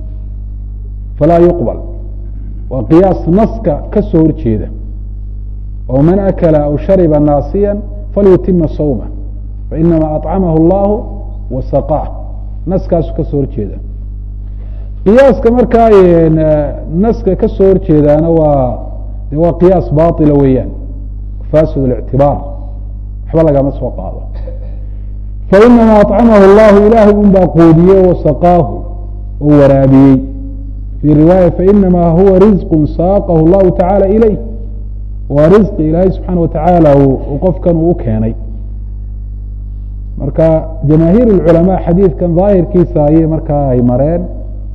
falaa yuqbal waa qiyaas naska ka soo horjeeda oo man akala aw shariba naasiya falyutima sawma fainama aطcamahu اllahu wasaqaah naskaasu ka soo horjeeda qiyaaska markaa naska ka soo horjeedaana waa de waa qiyaas baطila weeyaan fasid اlictibaar waxba lagama soo qaado fainama aطcamahu اllahu ilaahay un baa qoodiyey wasaqaahu oo waraabiyey fii riwaaya fainama huwa rizq saaqahu اllahu tacaala ilayh waa risqi ilaahay subxaana watacaala uu qofkan uu keenay marka jamaahiir اlculamaa xadiidkan daahirkiisa ayay markaa ay mareen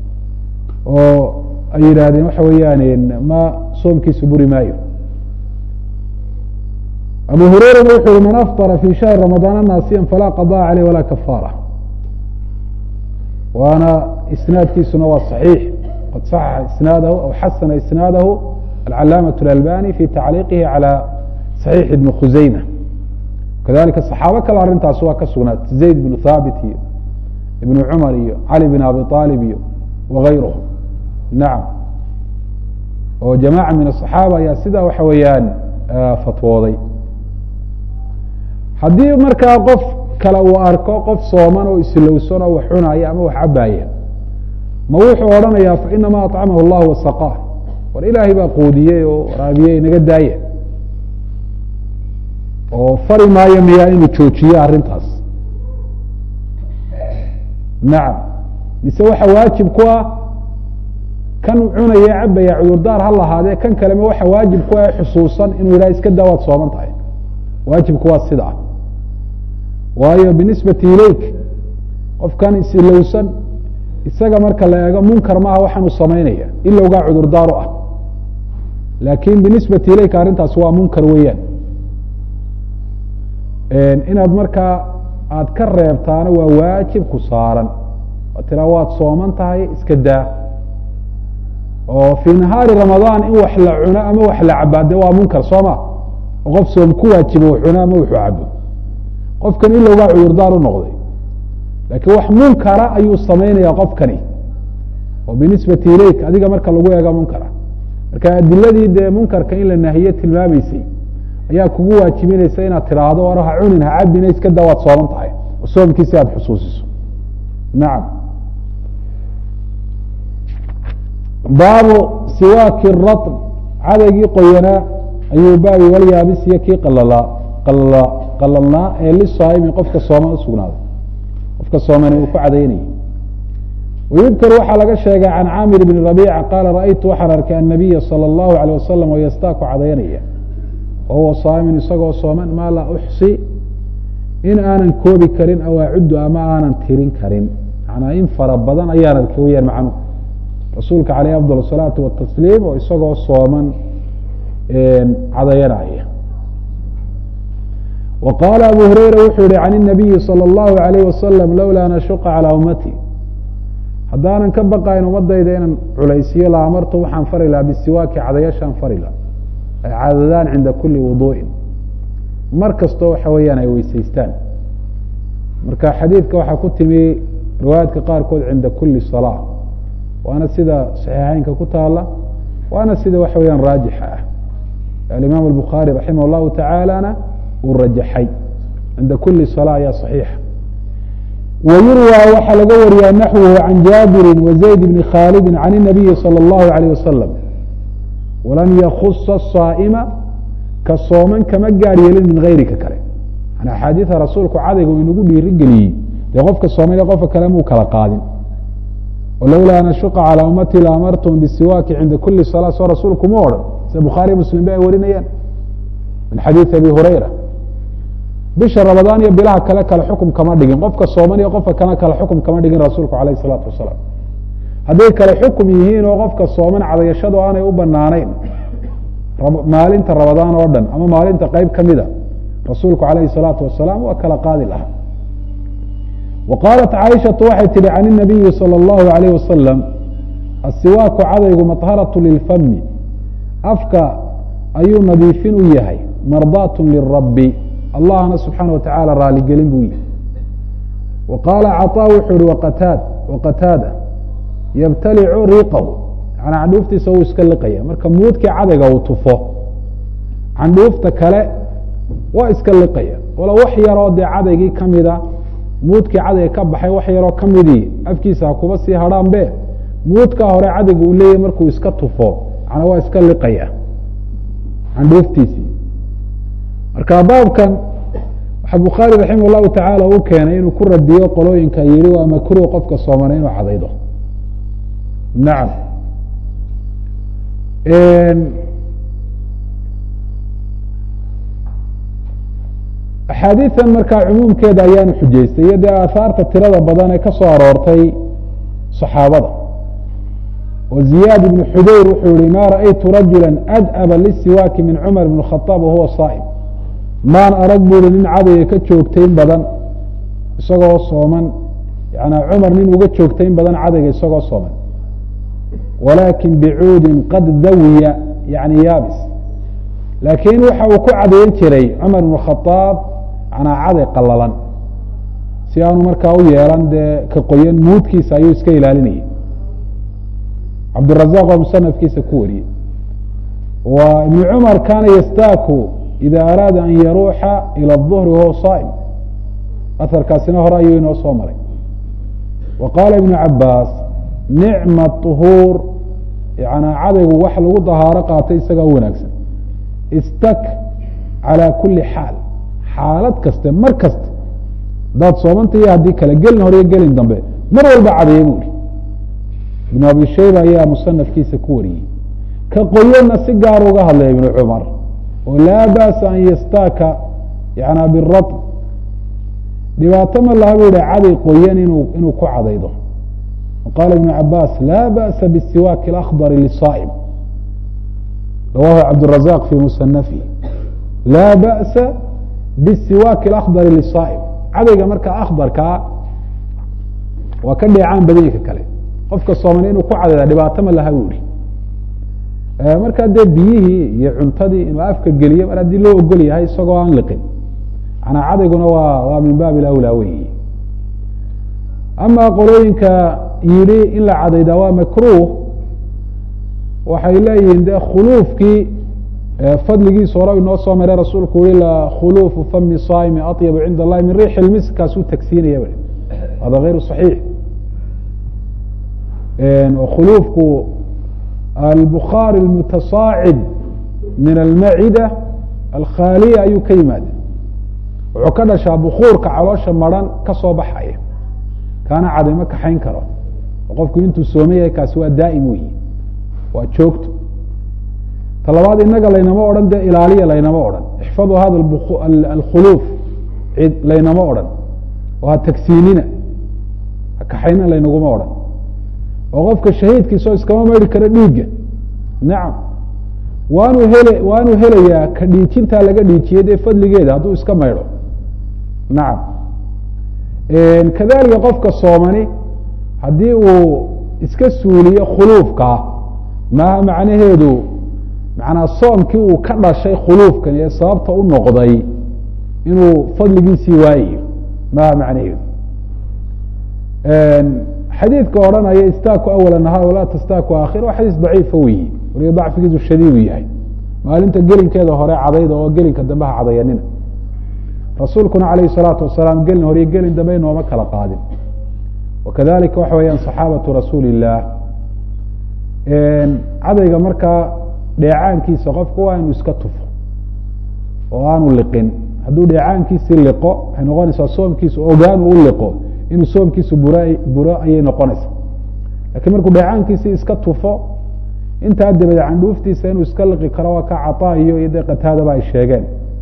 oo ay yidhaahdeen waxa weeyaan ma soomkiisa buri maayo abu hurayrana wuxu uhi man afطara fi shahri ramadaana naasiya falaa qaضاء caleyh walaa kafaara waana isnaadkiisuna waa صaxiix qad صaxaxa isnaadahu aw xasana isnaadahu alcalaamaة اlalbani fi tacliiqihi calى صaxiix ibni khuseyma kadalika صaxaabo kale arrintaas waa ka sugnaat zayd bnu thaabit iyo ibnu cumar iyo cali bn abi طaalib iyo wغayruhum nacam oo jamaaca min aصaxaaba ayaa sidaa waxa weeyaan fatwooday haddii markaa qof kale uu arko qof sooman oo islowsan oo wax cunaya ama wax cabaaya ma wuxuu odhanayaa fainama aطcamahu اllah wasaqaa war ilaahay baa qoodiyey oo raabiyey inaga daaya oo fari maayo miyaa inuu joojiyo arrintaas nacam mise waxa waajib ku ah kan cunaya cabaya cudurdaar ha lahaadee kan kalema waxa waajib ku ah xusuusan inuu yidhaha iska daa waad sooman tahay waajibku waa sida ah waayo binisbati ilayk qofkan isilowsan isaga marka la eego munkar maaha waxaanu samaynaya ilowgaa cudurdaaru ah laakin binisbati ilayk arrintaas waa munkar weeyaan inaad markaa aada ka reebtaana waa waajib ku saaran oo tiraa waad sooman tahay iska daa oo fii nahaari ramadaan in wax la cuno ama wax la cabaade waa munkar soo ma oo qof soom ku waajibo u cuno ama wuxuu cabo qofkan ilowgaa cudurdaar u noqday laakiin wax munkara ayuu samaynaya qofkani oo binisbati ilayk adiga marka lagu eego munkara marka adiladii dee munkarka in la nahiye tilmaamaysay ayaa kugu waajibinaysa inaad tiraahdo war ha cunin ha cabina iska daa waad sooman tahay oo soomkiisi aada xusuusiso nacam baabu siwaaki ratn cadaygii qoyanaa ayuu baabi walyaabis iyo kii qalalaa qalala qalalnaa ee lisaaimi qofka sooman usugnaaday qofka soomani uu ku cadaynayay wayudkaru waxaa laga sheegay can caamir bni rabiica qaala ra'aytu waxaan arkay annabiya salى اllahu alيyه wasalam oo yastaaku cadaynaya wahuwa saamin isagoo sooman maa laa uxsi in aanan koobi karin aw acuddu ama aanan tirin karin manaa in fara badan ayaan arkay weyaan macnuhu rasuulka caleyh afdal الsalaatu watasliim oo isagoo sooman cadayanaya wa qaala abu hureyra wuxuu yihi can الnabiyi salى اllahu alayh wasalam lowlaa nashuqa calىa ummati haddaanan ka baqayn ummadayda inaan culaysiyo la amartu waxaan fari lahaa bisiwaaki cadayashaan fari laha ay cadadaan cinda kuli wuduuءin mar kastoo waxa weeyaan ay weysaystaan marka xadiidka waxaa ku timi riwaayaadka qaarkood cinda kuli salaa waana sida saxiixeynka ku taala waana sida waxa weyaan raajixa ah alimaam الbukhaari raximah اllahu tacaalana uu rajaxay cinda kuli salaa ayaa صaxiixa wayurwى waxaa laga wariyaa naxwuhu can jaabiri wazayd bni khaalidi can الnabiyi salى اllahu عalيه wasalam walam yakusa الصaa'ma ka sooman kama gaar yeelin min gayrika kale an axaadiida rasuulku cadayga uu inagu dhiiri geliyey dee qofka soomay qofka kale muu kala qaadin walowlaa nashuqa calىa ummati la amartum bisiwaaki cinda kuli salaa soo rasuulku ma odhan sida bukhaariy muslim ba ay warinayaan min xadiidi abi hurayra bisha ramadaan iyo bilaha kale kale xukum kama dhigin qofka sooman iyo qofka kale kale xukum kama dhigin rasuulku alayh الsalaatu wasalaam hadday kale xukum yihiin oo qofka sooman cadayashadu aanay u banaanayn maalinta ramadaan oo dhan ama maalinta qeyb kamida rasuulku alayh الsalaatu wasalaam waa kala qaadi lahaa wa qaalat caaishatu waxay tihi can الnabiyi salى اllahu alayh wasalam asiwaaku cadaygu maطharaة lilfami afka ayuu nadiifin u yahay mardaat lirabi allahna subxaana wa tacaala raaligelin buu yihi wa qaala caطaa wuxuu ihi waqataad waqataada yabtalicu riiqahu yani candhuuftiisa wuu iska liqaya marka muudkii cadayga uu tufo candhuufta kale waa iska liqaya walo wax yaroo dee cadaygii kamida muudkii cadayga ka baxay wax yaroo kamidii afkiisa ha kuba sii hadhaan be muudkaa hore cadayga uu leeyahy markuu iska tufo macnaa waa iska liqaya candhuuftiisii marka baabkan waxaa bukhaari raximah اllahu tacaala u keenay inuu ku radiyo qolooyinka yihi waa makruh qofka soomana inuu cadaydo nacam axaadiidan markaa cumuumkeeda ayaanu xujaystay iyo dee aahaarta tirada badan ee ka soo aroortay صaxaabada oo ziyaad ibnu xudayr wuxuu yihi ma raأytu rajula adaba lisiwaaki min cumar bn الkhطاab wahuwa saa'im maan arag buri nin cadayga ka joogtayn badan isagoo sooman yana cumar nin uga joogtayn badan cadayga isagoo sooman walaakin bicuudin qad dawiya yani yaabis laakiin waxa uu ku cadayn jiray cumar bn khaaab yanaa caday qalalan si aanu markaa u yeelan dee ka qoyan muudkiisa ayuu iska ilaalinayay cabdirazaq waa musanafkiisa ku wariyey wa ibn cumar kaana yastaaku ida araada an yaruuxa ilى الظhri wahuwa saa'im aharkaasina hore ayuu inoo soo maray wa qaala ibnu cabaas nicma طuhuur yana cadaygu wax lagu dahaaro qaatay isagaa u wanaagsan istak calى kuli xaal xaalad kaste mar kasta hadaad soomanta iyo haddii kale gelin hore iyo gelin dambe mar walba cadaya bu ihi ibnu abi shayba ayaa musanafkiisa ku wariyey ka qoyanna si gaar uga hadlaya ibnu cumar oo laa ba'sa an yastaaka yana biratb dhibaato ma laha bu yihi caday qoyan inu inuu ku cadaydo qaala ibnu cabaas laa ba'sa bisiwaaki اlakhdari lisaa'im rawahu cabdirazaq fi musanafihi laa ba'sa bisiwaaki اlakhdari lisaa'im cadayga marka akhdarkaa waa ka dheecaan badanyka kale qofka sooman inuu ku cadayda dhibaato ma laha bu yihi markaa dee biyihii iyo cuntadii inuu afka geliyo mar haddii loo ogol yahay isagoo aan liqin manaa cadayguna waa waa min baab ilawlaa weyi ama qolooyinka yidhi in la cadaydaa waa makruh waxay leeyihiin de khuluufkii fadligiisa hore inoo soo maray rasuulku yihi khuluufu fami saa'imi aطyabu cinda allahi min riixi lmisk kaasuu tagsiinaya hada غayru صaxiix khuluufku albukhaar اlmutasaacid min almacida alkhaaliya ayuu ka yimaada wuxuu ka dhashaa bukuurka caloosha maran ka soo baxaya kaana cadayma kaxayn karo oo qofku intuu sooma yahay kaasi waa daa'im weyi waa joogto ta labaad inaga laynama odhan dee ilaaliya laynama odhan ixfadu hada alkhuluuf cid laynama odhan oo ha tagsiinina ha kaxayna laynaguma odhan oo qofka shahiidkiisoo iskama maydhi karo dhiigga nacam waanu hele waanu helayaa ka dhiijintaa laga dhiijiyey dee fadligeeda hadduu iska maydho nacam kadalika qofka soomani haddii uu iska suuliyo khuluufkaa maaha macnaheedu macnaa soomkii uu ka dhashay khuluufkan ee sababta u noqday inuu fadligiisii waayayo maaha macnaheedu xadiidka odhanaya istaaku awala nahaar walaa tastaaku aakhir waa xadiis daciifa weyi waliba dacfigiisu shadiidu yahay maalinta gelinkeeda hore cadayda oo gelinka dambe ha cadayanina rasuulkuna calayhi salaatu wasalaam gelin hore iyo gelin dambe inooma kala qaadin wakadalika waxa weeyaan saxaabatu rasuuli illaah cadayga markaa dheecaankiisa qofku waa inuu iska tufo oo aanu liqin hadduu dheecaankiisii liqo waxay noqonaysaa soomkiisu ogaanu u liqo inuu soomkiisu bur buro ayay noqonaysaa lakiin markuu dheecaankiisii iska tufo intaa dabadeed candhuuftiisa inuu iska liqi karo waa ka caطaa iyo iyo dee qataadaba ay sheegeen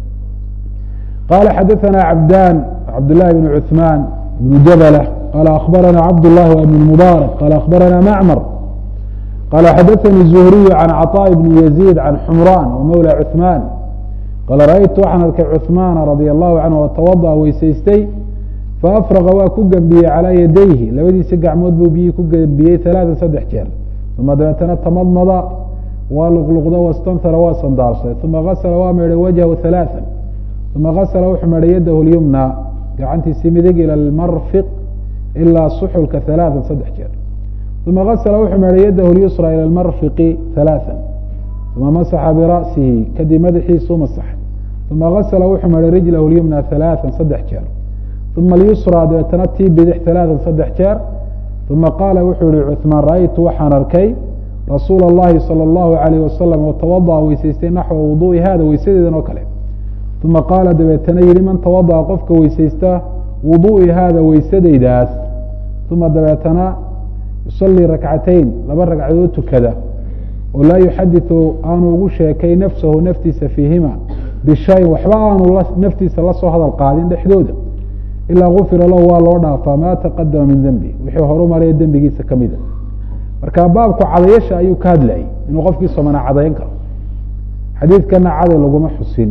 qala xadaثana cabdan cabdالlahi بn cuثman بn jabl qala akhbarana cabdالlahi w ibn mubaarak qala akhbarana macmr qala xadaثani الzuhriyu can caطاء bn yazيid can xumran wmawlى cuثman qala raأytu waxaan arkay cuثmana radي الlahu canhu oo tawaضأ weysaystay faafraqa waa ku gembiyey calىa yadayhi labadiisa gacmood buu biyii ku gembiyey ثalaaثa saddex jeer uma dabeetana tamadmada waa luqluqdo wastanhara waa sandaarsaday uma gasla waa meedhay wajhu ثalaaثa uma gasla wuxuu meedhay yadahu lyumna gacantiisii midig ilى اlmarfiq ilaa suxulka ثalaaثa saddex jeer uma gasla wuxuu meedhay yadahu lyusra ilى اlmarfiqi ثalaaثa uma masaxa bira'sihi kadib madaxiisuu masaxay uma gasla wuxuu meedhay rijlahu lyumna ثalaaثa saddex jeer uma alyusra dabeetana tii bidix ثalaaثa saddex jeer uma qaala wuxuu yihi cuثmaan raأytu waxaan arkay rasuula اllahi salى اllahu عalayh wasalam oo tawaضأa weysaystay naxwa wuduءi hada weysadeedan oo kale uma qaala dabeetana yihi man tawaضأa qofka weysaysta wuduءi hada weysadaydaas uma dabeetana yusalii rakcatayn laba ragcadood tukada oo laa yuxadiثu aanu ugu sheekay nafsahu naftiisa fiihima bishayin waxba aanu naftiisa lasoo hadal qaadin dhexdooda ilaa gufira lahu waa loo dhaafaa maa taqadama min dembi wixii horu maraya dembigiisa ka mida marka baabku cadayasha ayuu ka hadlayay inuu qofkii somana cadayan karo xadiidkana caday laguma xusin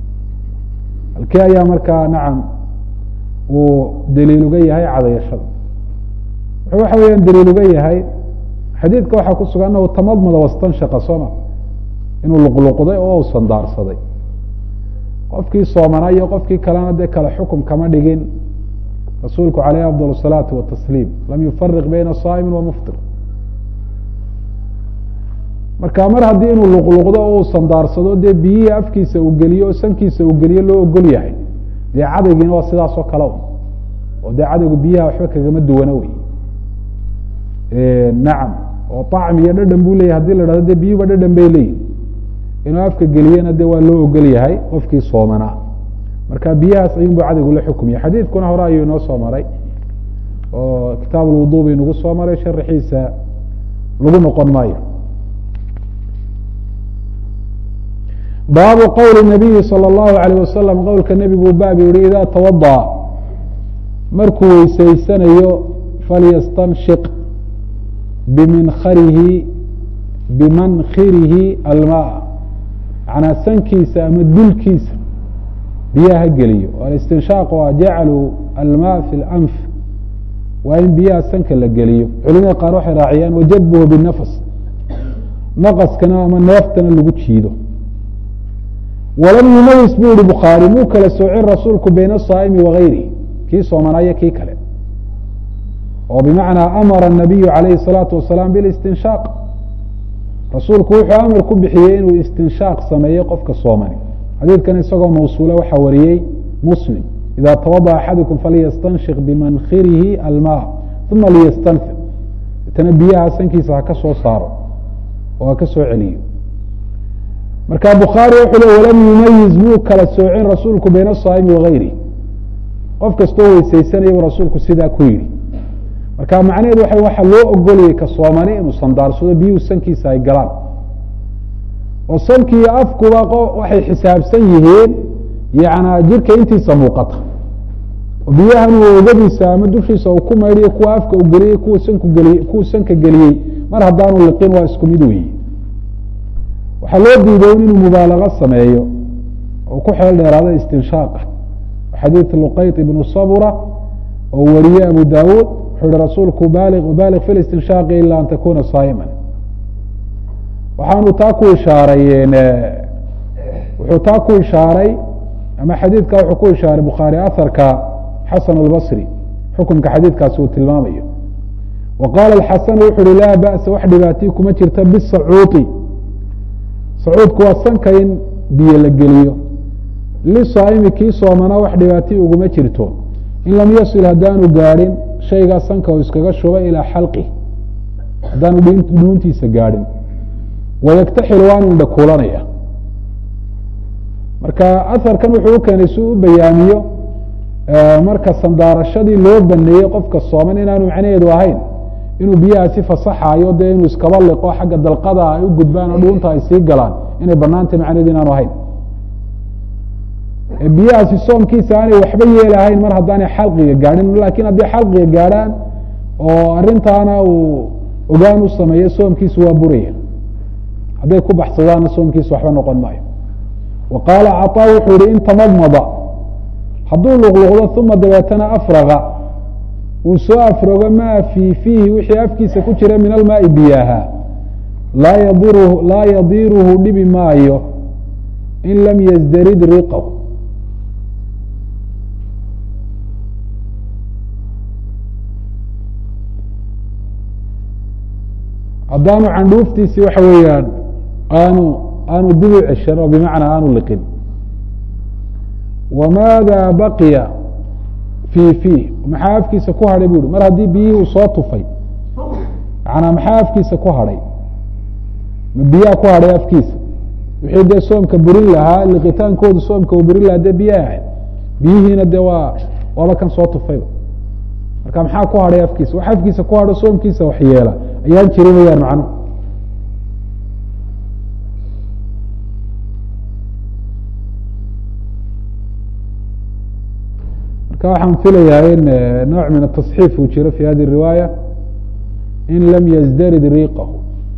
halkii ayaa markaa nacam uu daliil uga yahay cadayashada wuxuu waxa weeyaan daliil uga yahay xadiidka waxaa ku sugan anahu tamadmada wastanshaqa sooma inuu luqluqday oo u sandaarsaday qofkii soomana iyo qofkii kalena dee kale xukum kama dhigin rasuulku calayh afضal الsalaati watasliim lam yufariq bayna saa'imi wa muftir marka mar haddii inuu luqluqdo oo uu sandaarsado dee biyihii afkiisa uu geliyo oo sankiisa uu geliyo loo ogol yahay dee cadaygiina waa sidaas oo kale oo dee cadaygu biyaha waxba kagama duwana wey nacam oo طacmi iyo dhadhan buu leyahy hadii la hahdo dee biyuba dhadhan bay leeyihin inuu afka geliyena de waa loo ogol yahay qofkii soomanaa marka biyahaas ayun bu cadaygu la xukumya xadiidkuna hore ayuu inoo soo maray oo kitaab lwudu bay nagu soo maray sharaxiisa lagu noqon maayo baabu qowli nabiyi salى اllahu alayh wasalam qowlka nebigu baab yihi ida tawaضa markuu weysaysanayo falyastanshiq biminkharihi bimankhirihi almaa manaa sankiisa ama dulkiisa biyaha ha geliyo alistinshaaq waa jaclu almaa fi اlanf waa in biyaha sanka la geliyo culimada qaar waxay raaciyaan wajadbuhu binafas naqaskana ama neeftana lagu jiido walam yumayis bu yihi bukhaari muu kala soocin rasuulku bayna asaa'imi wagayrihi kii soomanaayo kii kale oo bimacnaa amara الnabiyu calayhi الsalaatu wasalaam bilistinshaaq rasuulku wuxuu amar ku bixiyey inuu istinshaaq sameeyo qofka soomani xadiidkan isagoo mawsuule waxaa wariyey muslim ida tawadaأ axadukum falyastanshiq bimankhirihi almaa uma liyastanfir itana biyaha sankiisa ha ka soo saaro oo ha ka soo celiyo marka bukhaari wuxuu le walam yumayiz muu kala soocin rasuulku bayna asaa'imi wagayrihi qof kastoo weysaysanaya buu rasuulku sidaa ku yidhi marka macnaheedu waa waxa loo ogolayay ka soomani inuu sandaarsado biyuhu sankiisa ay galaan oo sankiiyo afkuba waxay xisaabsan yihiin yana jirka intiisa muuqata oo biyahan uu ogadiisa ama dushiisa uu ku maydhiyo kuwa afka u geliyey kuwa sanku geliye kuwa sanka geliyey mar haddaanu liqin waa isku mid weyi waxaa loo diiday inuu mubaalago sameeyo oo ku xeel dheeraada istinshaaqa xadiid luqayط ibnu sabura oo wariye abu dawuud wuxuu yihi rasuulku baaliq baaliq fi listinshaaqi ila an takuna saa'ima waxaanu taa ku ishaaray wuxuu taa ku ishaaray ama xadiidka wuxuu ku ishaaray bukhaari aharka xasan اlbصri xukumka xadiidkaasi uu tilmaamayo wa qaala xasan wuxu uhi laa ba'sa wax dhibaatiy kuma jirta bisacuuطi sacuudku waa sanka in biyo la geliyo lisaa'imi kii soomana wax dhibaatiy uguma jirto in lam yasil haddaanu gaadhin shaygaa sanka uu iskaga shubay ilaa xalqi haddaanu dhuuntiisa gaadhin wayaktaxilu waanu indhakuulanaya marka aharkan wuxuu u keenay si u bayaamiyo marka sandaarashadii loo baneeyey qofka sooman inaanu macnaheedu ahayn inuu biyahaasi fasaxayo dee inuu iskaba liqo xagga dalqada ay u gudbaan oo dhuunta ay sii galaan inay banaantay macnaheedu inaanu ahayn biyahaasi soomkiisa aanay waxba yeelahayn mar haddaanay xalqiga gaadhin lakin haddii xalqiga gaadhaan oo arintaana uu ogaan u sameeyo soomkiisu waa buraya hadday ku baxsadaanna soomkiisu waxba noqon maayo wa qaala caطaa wuxuu yihi in tamadmada hadduu luqluqdo uma dabeetana afraga uu soo afrogo maa fii fiihi wixii afkiisa ku jira min almaai biyaha laa yadiruhu laa yadiruhu dhibi maayo in lam yasdarid riqahu haddaanu candhuuftiisi waxa weeyaan aanu aanu dib u ceshan oo bimacnaa aanu liqin wamaada baqiya fii fiih maxaa afkiisa ku hadhay bu uhi mar haddii biyihii uu soo tufay manaa maxaa afkiisa ku hadhay ma biyaha ku hadhay afkiisa wixii dee soomka burin lahaa liqitaankoodu soomka uu burin lahaa dee biyaha ahayd biyihiina dee waa waaba kan soo tufayba marka maxaa ku hadhay afkiisa wax afkiisa ku hadho soomkiisa wax yeela ayaan jirin wayaan macnuhu marka waxaan filayaa in nooc min atasxiif uu jiro fi hadi riwaaya in lam yasdarid riqahu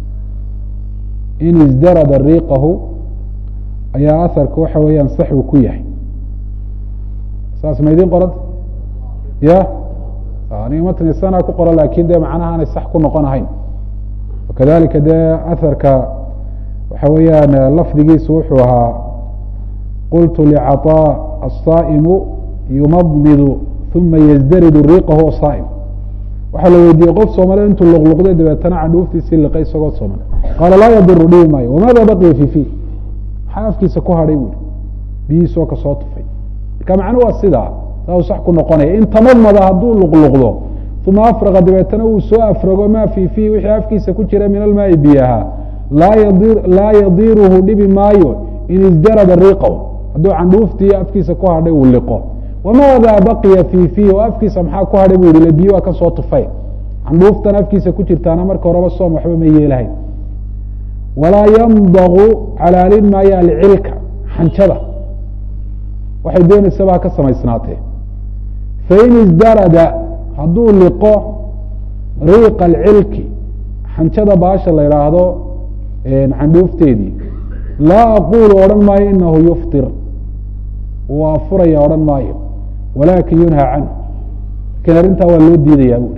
in isdarada riqahu ayaa aharka waxa weeyaan sax uu ku yahay saas ma idin qoranta ya aniga matni sana ku qoran lakin dee macnaha aanay sax ku noqon ahayn wakadalika dee aharka waxa weeyaan lafdigiisu wuxuu ahaa qultu licaطاء الصaaئmu yumadmidu uma yasdaridu riqahu saa'im waxaa la weydiiyey qof soomale intuu luqluqday dabeetana candhuuftiisii liqay isagoo sooman qaala laa yadiru dhibi maayo wamaada baqiya fi fi maxaa afkiisa ku hadhay buui biyihiisoo kasoo tufay marka macnu waa sidaa saa uu sax ku noqonaya in tamadmada hadduu luqluqdo uma afraqa dabeetana uu soo afrago maa fii fiih wixii afkiisa ku jira min almaai biyaha laa yadiruhu dhibi maayo in isdarada riqaw hadduu candhuuftii afkiisa ku hadhay uu liqo wamaada baqiya fii fiih oo afkiisa maxaa ku hadhay bu yihi biyo waa kasoo tufay candhuuftan afkiisa ku jirtaana marka horeba soom waxba ma yeelahayn walaa yamdagu calaalin maayo alcilka xanjada waxay doonaysaba ha ka samaysnaatee fain isdarada hadduu liqo riiqa alcilki xanjada baasha la idhaahdo candhuufteedii laa aqulu odhan maayo inahu yuftir uu afuraya odhan maayo walaakin yunhaa canhu lakin arrintaa waa loo diidayaa buuri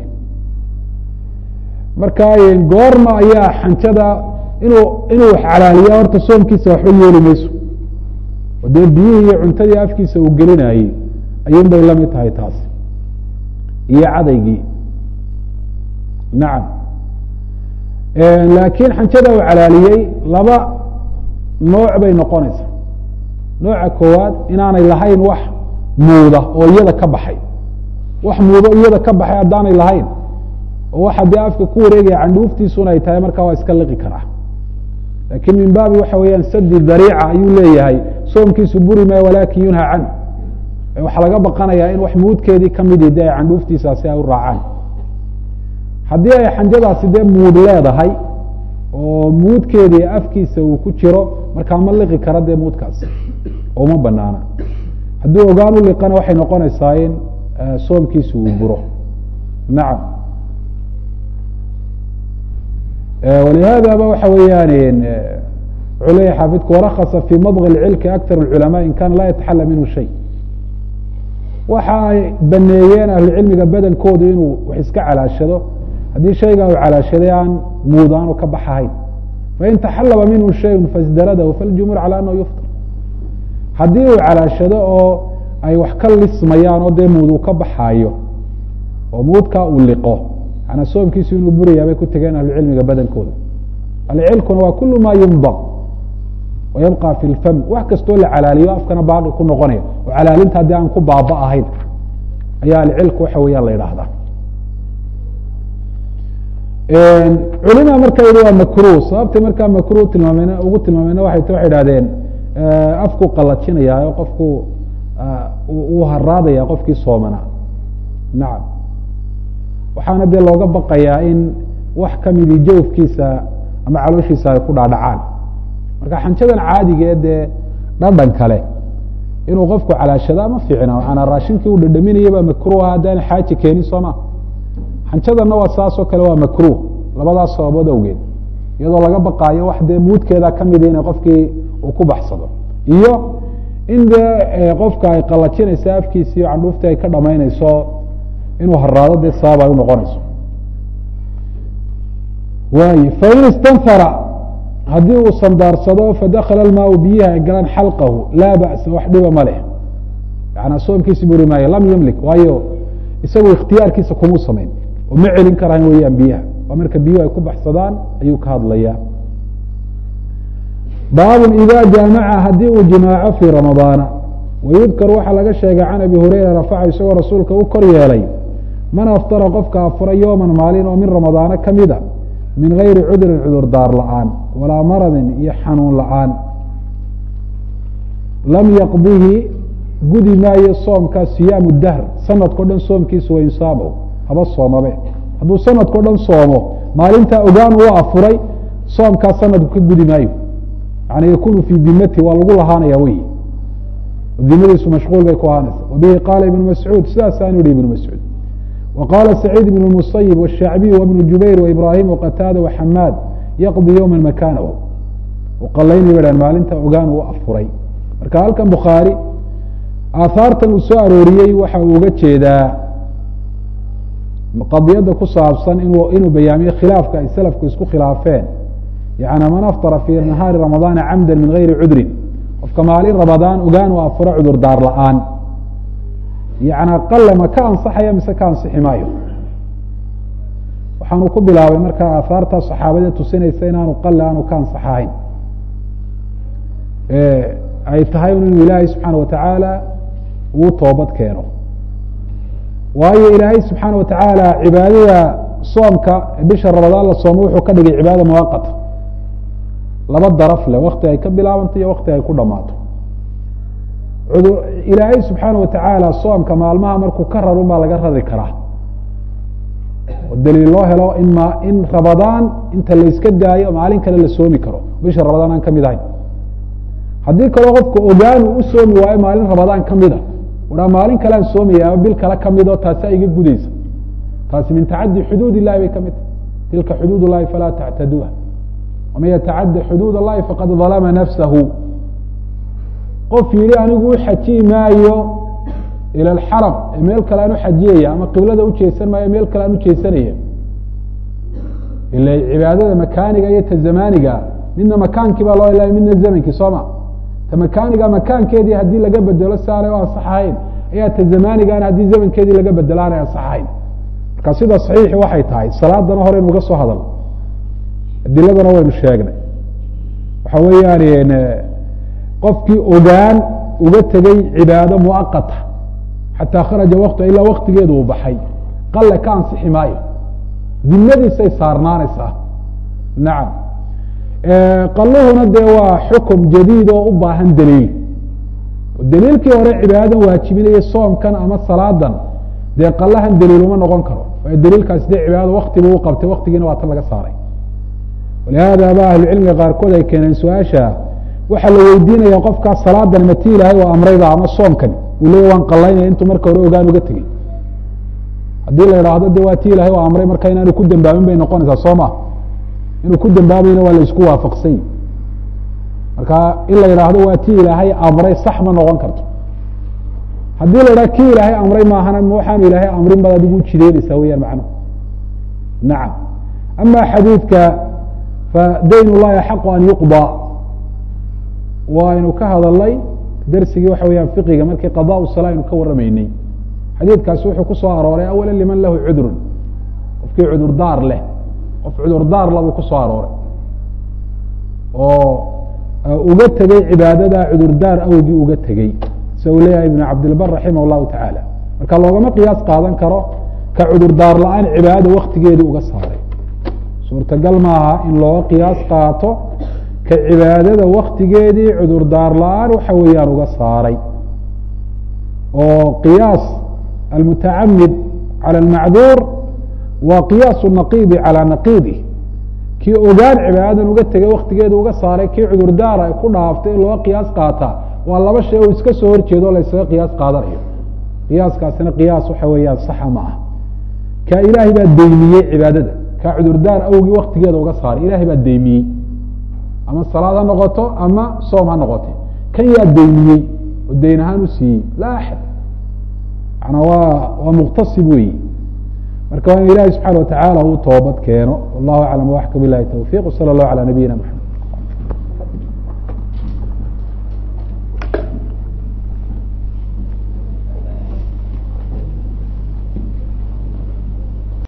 marka goorma ayaa xanjada inuu inuu calaaliya horta soomkiisa waxba yeeli mayso oo dee biyihii iyo cuntadii afkiisa uu gelinayey ayuun bay lamid tahay taasi iyo cadaygii nacam laakiin xanjada uu calaaliyey laba nooc bay noqonaysaa nooca koowaad inaanay lahayn wax muuda oo iyada ka baxay wax muudo iyada ka baxay haddaanay lahayn oo waxa dee afka ku wareegaya candhuuftiisuna ay tahay markaa waa iska liqi karaa laakiin min baabi waxa weeyaan sadi dariica ayuu leeyahay soomkiisu buri maayo walaakin yunhaa canhu waxaa laga baqanayaa in wax muudkeedii kamidi de ay candhuuftiisaasi ay u raacaan haddii ay xanjadaasi dee muud leedahay oo muudkeedii afkiisa uu ku jiro markaa ma liqi kara dee muudkaasi oo uma banaana hadduu ogaan u liqana waxay noqonaysaa in soomkiisu uu buro nacam walihaadaba waxa weeyaan wuxuu leeyahy xaafidku warakasa fii madغi اcilki akar اculama in kana laa yataxala minhu shay waxa ay baneeyeen ahlucilmiga badankoodu inuu wax iska calaashado haddii shaygaa uu calaashaday aan muud aanu ka baxahayn fain taxalaba minhu shayء fasdaradahu faljumhuur calى anahu yufطr haddii uu calaashado oo ay wax ka lismayaan oo dee muud uu ka baxaayo oo muudkaa uu liqo manaa soomkiisu inuu burayaa bay ku tegeen ahlucilmiga badankooda alcilkuna waa kulu ma yundaq wayabqa fi lfam wax kastoo la calaaliyo afkana baaqi ku noqonaya oo calaalinta haddii aan ku baaba ahayn ayaa alcilku waxa weeyaan la yidhaahdaa culima marka yihi waa makruh sababtay markaa makruh tilmaameen ugu tilmaameyna waxay t waxay idhahdeen afku qalajinaya oo qofku uu haraadaya qofkii soomana nacam waxaana dee looga baqayaa in wax kamidii jawfkiisa ama calooshiisa ay ku dhaadhacaan marka xanjadan caadiga ee dee dhadhan kale inuu qofku calaashada ma fiicna maanaa raashinkii uu dhadhaminaya baa makruha haddaan xaaji keenin sooma xanjadanna waa saasoo kale waa makruh labadaas sababood awgeed iyadoo laga baqaayo wax dee muudkeeda kamida inay qofkii uu ku baxsado iyo in dee qofka ay qalajinayso afkiisi iyo candhuuftii ay ka dhamaynayso inuu haraado dee sabab ay unoqonayso waay fain istanfara haddii uu sandaarsado fadakala almaau biyihi ay galaan xalqahu laa ba'sa wax dhiba ma leh yanaa soomkiisi buri maayo lam yamlik waayo isagu ikhtiyaarkiisa kumuu samayn oo ma celin karaan weeyaan biyaha waa marka biyuhu ay ku baxsadaan ayuu ka hadlayaa baabun ida jaamaca haddii uu jimaaco fii ramadaana wayudkar waxaa laga sheegay can abi hureyra rafaca isagoo rasuulka u kor yeelay man aftara qofka afura yowman maalin oo min ramadaana kamida min gayri cudrin cudur daar la-aan walaa maradin iyo xanuun la-aan lam yaqdihi gudi maayo soomkaa siyaamu dahr sanadkao dhan soomkiisa wa insaabow haba soomabe hadduu sanadkao dhan soomo maalintaa ogaan uu afuray soomkaa sanadku ka gudi maayo yani yakunu fii dimati waa lagu lahaanaya wey dimadiisu mashquul bay ku ahaanaysa wabihi qaala ibnu mascuud sidaasaanu yihi ibnu mascuud وqاla سacيid بن المصyب والشhacbiي وبن jubayr وإbrahim وqtاada وxamaad yqضي yوma makanahu qalayni ba hn maalinta ogaan uu afuray marka halkan bukhaarي aahaartan uu soo arooriyey waxa uu uga jeedaa qadiyada ku saabsan inuu bayaamiyo khilaafka ay slafku isku khilaafeen yani man aftara fي nahaari رamaضاana camda min غayri cudrin qofka maalin ramadaan ogaan uu afuro cudur daar la-aan yana qale ma ka ansaxaya mise ka ansixi maayo waxaanu ku bilaabay markaa aahaarta saxaabada tusinaysa inaanu qale aanu ka ansaxahayn ay tahay inuu ilaahay subxaana watacaala uu toobad keeno waayo ilaahay subxaana watacaala cibaadada soomka bisha ramadaan la soomo wuxuu ka dhigay cibaada muwaqata laba daraf leh wakti ay ka bilaabanto iyo wakti ay ku dhamaato ilaahay subxaana watacaala soomka maalmaha markuu ka rarun baa laga rari karaa oo daliil loo helo in m in ramadaan inta layska daayo maalin kale la soomi karo bisha ramadaan aan kamid ahayn haddii kaloo qofka ogaanu u soomi waayo maalin ramadaan kamida uhaa maalin kale aan soomaya ama bil kale kamid oo taasi iga gudaysa taasi min tacadi xuduud illahi bay kamid tahay tilka xuduud اllahi falaa tactaduuha waman yatacadi xuduud اllahi faqad dalama nafsahu qof yihi anigu u xajiyi maayo ila alxaram ee meel kale aan uxajiyaya ama qiblada ujeesan maayo meel kale aan ujeesanaya ila cibaadada makaaniga iyo ta zamaniga midna makaankii baa loo ilaaya midna zamankii sooma ta makaaniga makaankeedii haddii laga bedelo si aanay u ansaxahayn ayaa ta zamanigaana haddii zamankeedii laga bedelo aanay ansaxahayn marka sida saxiixi waxay tahay salaadana hore inuga soo hadal adiladana waynu sheegnay waxa weeyaan qofkii ogaan uga tegey cibaado muaqata xataa kharaja waktu ilaa waktigeedu uu baxay qalle ka ansixi maayo dimadiisay saarnaanaysaa nacam qaluhuna dee waa xukum jadiid oo u baahan daliil daliilkii hore cibaadadan waajibinaya soomkan ama salaadan dee qalahan daliil uma noqon karo waayo daliilkaasi dee cibaadada waktibu u qabtay waktigiina waa tan laga saaray walihaada ba ahlucilmiga qaarkood ay keeneen su-aasha waxaa la weydiinaya qofkaas salaadan mati ilaahay oo amrayba ama soomkani uu leeya waan qalaynaya intuu marka hore ogaan uga tegey haddii la idhaahdo de waa ti ilahay oo amray marka inaanu ku dambaabin bay noqonaysaa soo ma inuu ku dambaabayna waa la isku waafaqsany marka in la yidhaahdo waa ti ilaahay amray sax ma noqon karto haddii la yidhahdo ki ilaahay amray maahana ma waxaanu ilaahay amrin baad adigu ujideynaysaa weyaan macnuhu nacam ama xadiidka fadayn اllahi axaqu an yuqضى waynu ka hadalnay dersigii waxa weyaan fiqiga markii qadaء salaa aynu ka waramaynay xadiidkaasi wuxuu ku soo arooray awala liman lahu cudrun qofkii cudurdaar leh qof cudurdaar la buu ku soo arooray oo uga tegey cibaadada cudurdaar awgii uga tegey sida uu leeyahay ibn cabdilbar raximah اllahu tacaala marka loogama qiyaas qaadan karo ka cudurdaar la-aan cibaadada waktigeedii uga saaray suurtagal maaha in looga qiyaas qaato ka cibaadada waktigeedii cudurdaar la-aan waxa weeyaan uga saaray oo qiyaas almutacamid calى اlmacduur waa qiyaas naqiidi calى naqiidi kii ogaan cibaadadan uga tegay waktigeeda uga saaray kii cudurdaara ku dhaaftay in looga qiyaas qaataa waa laba shay oo iska soo horjeedo la ysaga qiyaas qaadanayo qiyaaskaasina qiyaas waxa weeyaan saxa ma ah ka ilaahay baa deymiyey cibaadada ka cudurdaar awgii waktigeeda uga saaray ilahay baa deymiyey ama salaad ha noqoto ama soom ha noqote kan yaa deymiyey oo deyn ahaan u siiyey laa axad manaa waa waa muqtasib weyi marka waa in ilahi subxana watacaala uu toobad keeno wallahu aclam waxka bilahi towfiq wsala allahu calى nabiyina mxamed